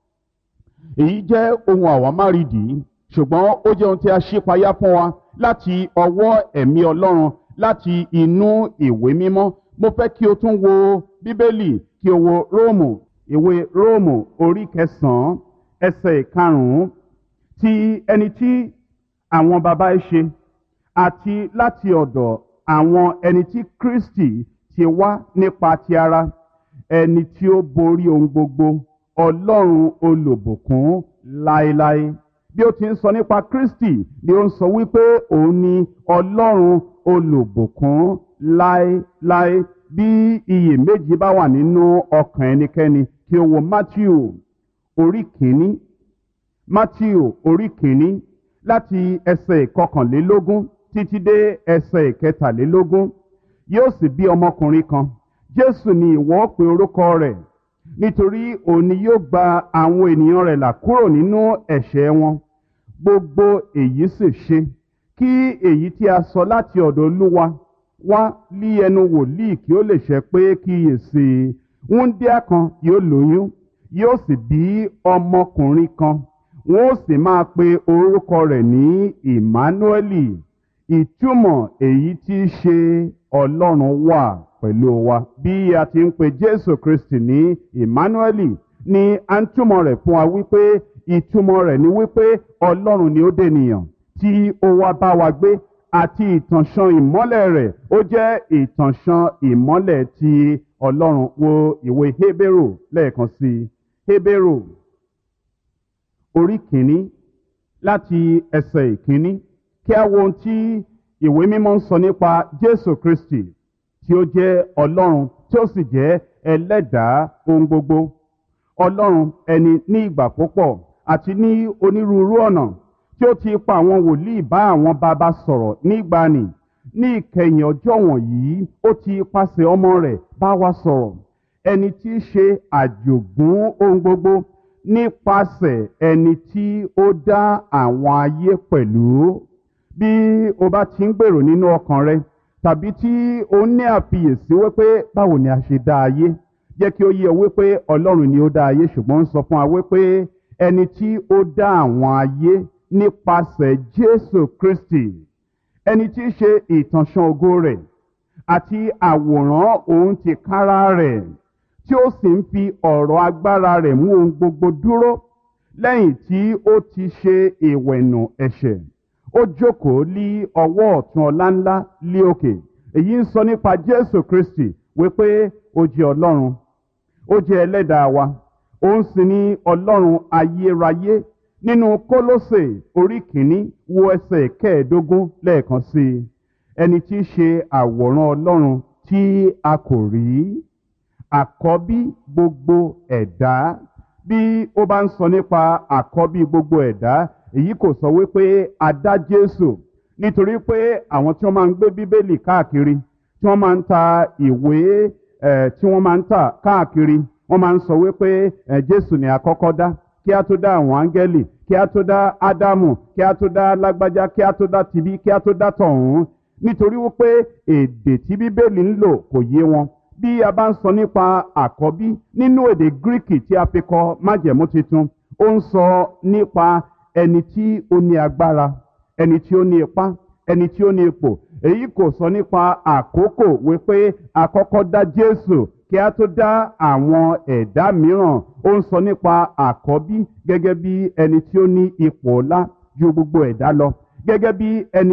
èyí jẹ́ ohun àwámárìdì ṣùgbọ́n ó jẹ́ ohun tí a ṣípayá fún wa láti ọwọ́ ẹ̀mí ọlọ́run láti inú ìwé mímọ́ mo fẹ́ kí o tún wo bíbélì kí o wo róòmù ìwé róòmù orí kẹsàn-án ẹsẹ̀ ìkarùn-ún ti ẹni tí àwọn baba ẹ ṣe àti láti ọ̀dọ̀ àwọn ẹni tí kristi ti wá nípa ti ara ẹni tí ó borí ohun gbogbo ọlọ́run olùbùkún láéláé bí ó ti ń sọ nípa kristi ni ó ń sọ wípé òun ni ọlọ́run olùbùkún láéláé bí iyèméjì bá wà nínú ọkàn ẹnikẹ́ni kí o wo matthew orí kìíní matthew orí kìíní láti ẹsẹ̀ ìkọkànlélógún títí dé ẹsẹ̀ ìkẹtàlélógún yóò sì bí ọmọkùnrin kan jésù ni ìwọ pe orúkọ rẹ̀ nítorí òun ni yóò gba àwọn ènìyàn rẹ̀ là kúrò nínú ẹ̀ṣẹ̀ wọn gbogbo èyí sì ṣe kí èyí tí a sọ láti ọ̀dọ̀ olúwa wá lí ẹnu wòlíì kí ó lè ṣẹ pé kíyèsí wúńdíá kan yóò lóyún yóò sì bí ọmọkùnrin kan wọn ó sì máa pe orúkọ rẹ̀ ní emmanueli ìtumọ̀ èyí tí í ṣe ọlọ́run wà pẹ̀lú wa bí a ti ń pe jésù kristi ní emmanueli ni a ń túmọ̀ rẹ̀ fún wa wípé ìtumọ̀ rẹ̀ ni wípé ọlọ́run ni ó dènìyàn tí ó wá bá wa gbé àti ìtànṣán ìmọ́lẹ̀ rẹ̀ ó jẹ́ ìtànṣán ìmọ́lẹ̀ ti ọlọ́run wo ìwé hébérù lẹ́ẹ̀kan sí i hébérù orí kìíní láti ẹsẹ̀ ìkíní kí a wo ohun tí ìwé mímọ́ ń sọ nípa jésù kristi tí ó jẹ́ ọlọ́run tí ó sì jẹ́ ẹlẹ́dàá ohun gbogbo ọlọ́run ẹni ní ìgbà púpọ̀ àti ní onírúurú ọ̀nà tí ó ti pa àwọn wòlíì bá àwọn bàbá sọ̀rọ̀ nígbàanì ní ìkẹyìn ọjọ́ wọ̀nyí ó ti pàṣẹ ọmọ rẹ̀ bá wa sọ̀rọ̀ ẹni tí í ṣe àjògún ohun gbogbo nípasẹ̀ ẹni tí ó dá àwọn ayé pẹ̀lú bí o bá ti ń gbèrò nínú ọkàn rẹ tàbí tí o ní àfiyèsí wípé báwo ni a ṣe dá ayé jẹ́ kí ó yé ọ wípé ọlọ́run ni ó dá ayé ṣùgbọ́n ń sọ fún wa wípé ẹni tí ó dá àwọn ayé nípasẹ̀ jésù kristi ẹni tí í ṣe ìtànṣán ògo rẹ̀ àti àwòrán òun ti kára rẹ̀ tí ó sì ń fi ọ̀rọ̀ agbára rẹ̀ mú ohun gbogbo dúró lẹ́yìn tí ó ti ṣe ìwẹ̀nù ẹ̀ṣẹ̀ ó jókòó lí ọwọ́ ọ̀tún ọlá ńlá lé òkè èyí ń sọ nípa jésù kristi wípé ó jẹ́ ọlọ́run ó jẹ́ ẹlẹ́dàá wa òun sì ní ọlọ́run ayérayé nínú kólósè orí kìíní wo ẹsẹ̀ kẹẹ̀ẹ́dógún lẹ́ẹ̀kan sí i ẹni tí í ṣe àwòrán ọlọ́run tí a kò rí àkọ́bí gbogbo ẹ̀dá bí ó bá ń sọ nípa àkọ́bí gbogbo ẹ̀dá èyí kò sọ wípé a dá jésù nítorí pé àwọn tí wọ́n máa ń gbé bíbélì káàkiri tí wọ́n máa ń ta ìwé tí wọ́n máa ń tà káàkiri wọ́n máa ń sọ wípé jésù ni àkọ́kọ́ dá kí a tó dá àwọn áńgẹ́lì kí a tó dá ádámù kí a tó dá lágbájá kí a tó dá tibí kí a tó dá tọ̀hún nítorí wípé èdè tí bíbélì ń lò kò yé wọn bí a bá ń sọ nípa àkọ́bí nínú èdè gíríkì tí a fi kọ májẹ̀mú tuntun ó ń sọ nípa ẹni tí ó ní agbára ẹni tí ó ní ipá ẹni tí ó ní ipò èyí kò sọ nípa àkókò wípé àkọ́kọ́ dá jésù kí a tó dá àwọn ẹ̀dá mìíràn ó ń sọ nípa àkọ́bí gẹ́gẹ́ bí ẹni tí ó ní ipò ọlá ju gbogbo ẹ̀dá lọ gẹ́gẹ́ bí ẹni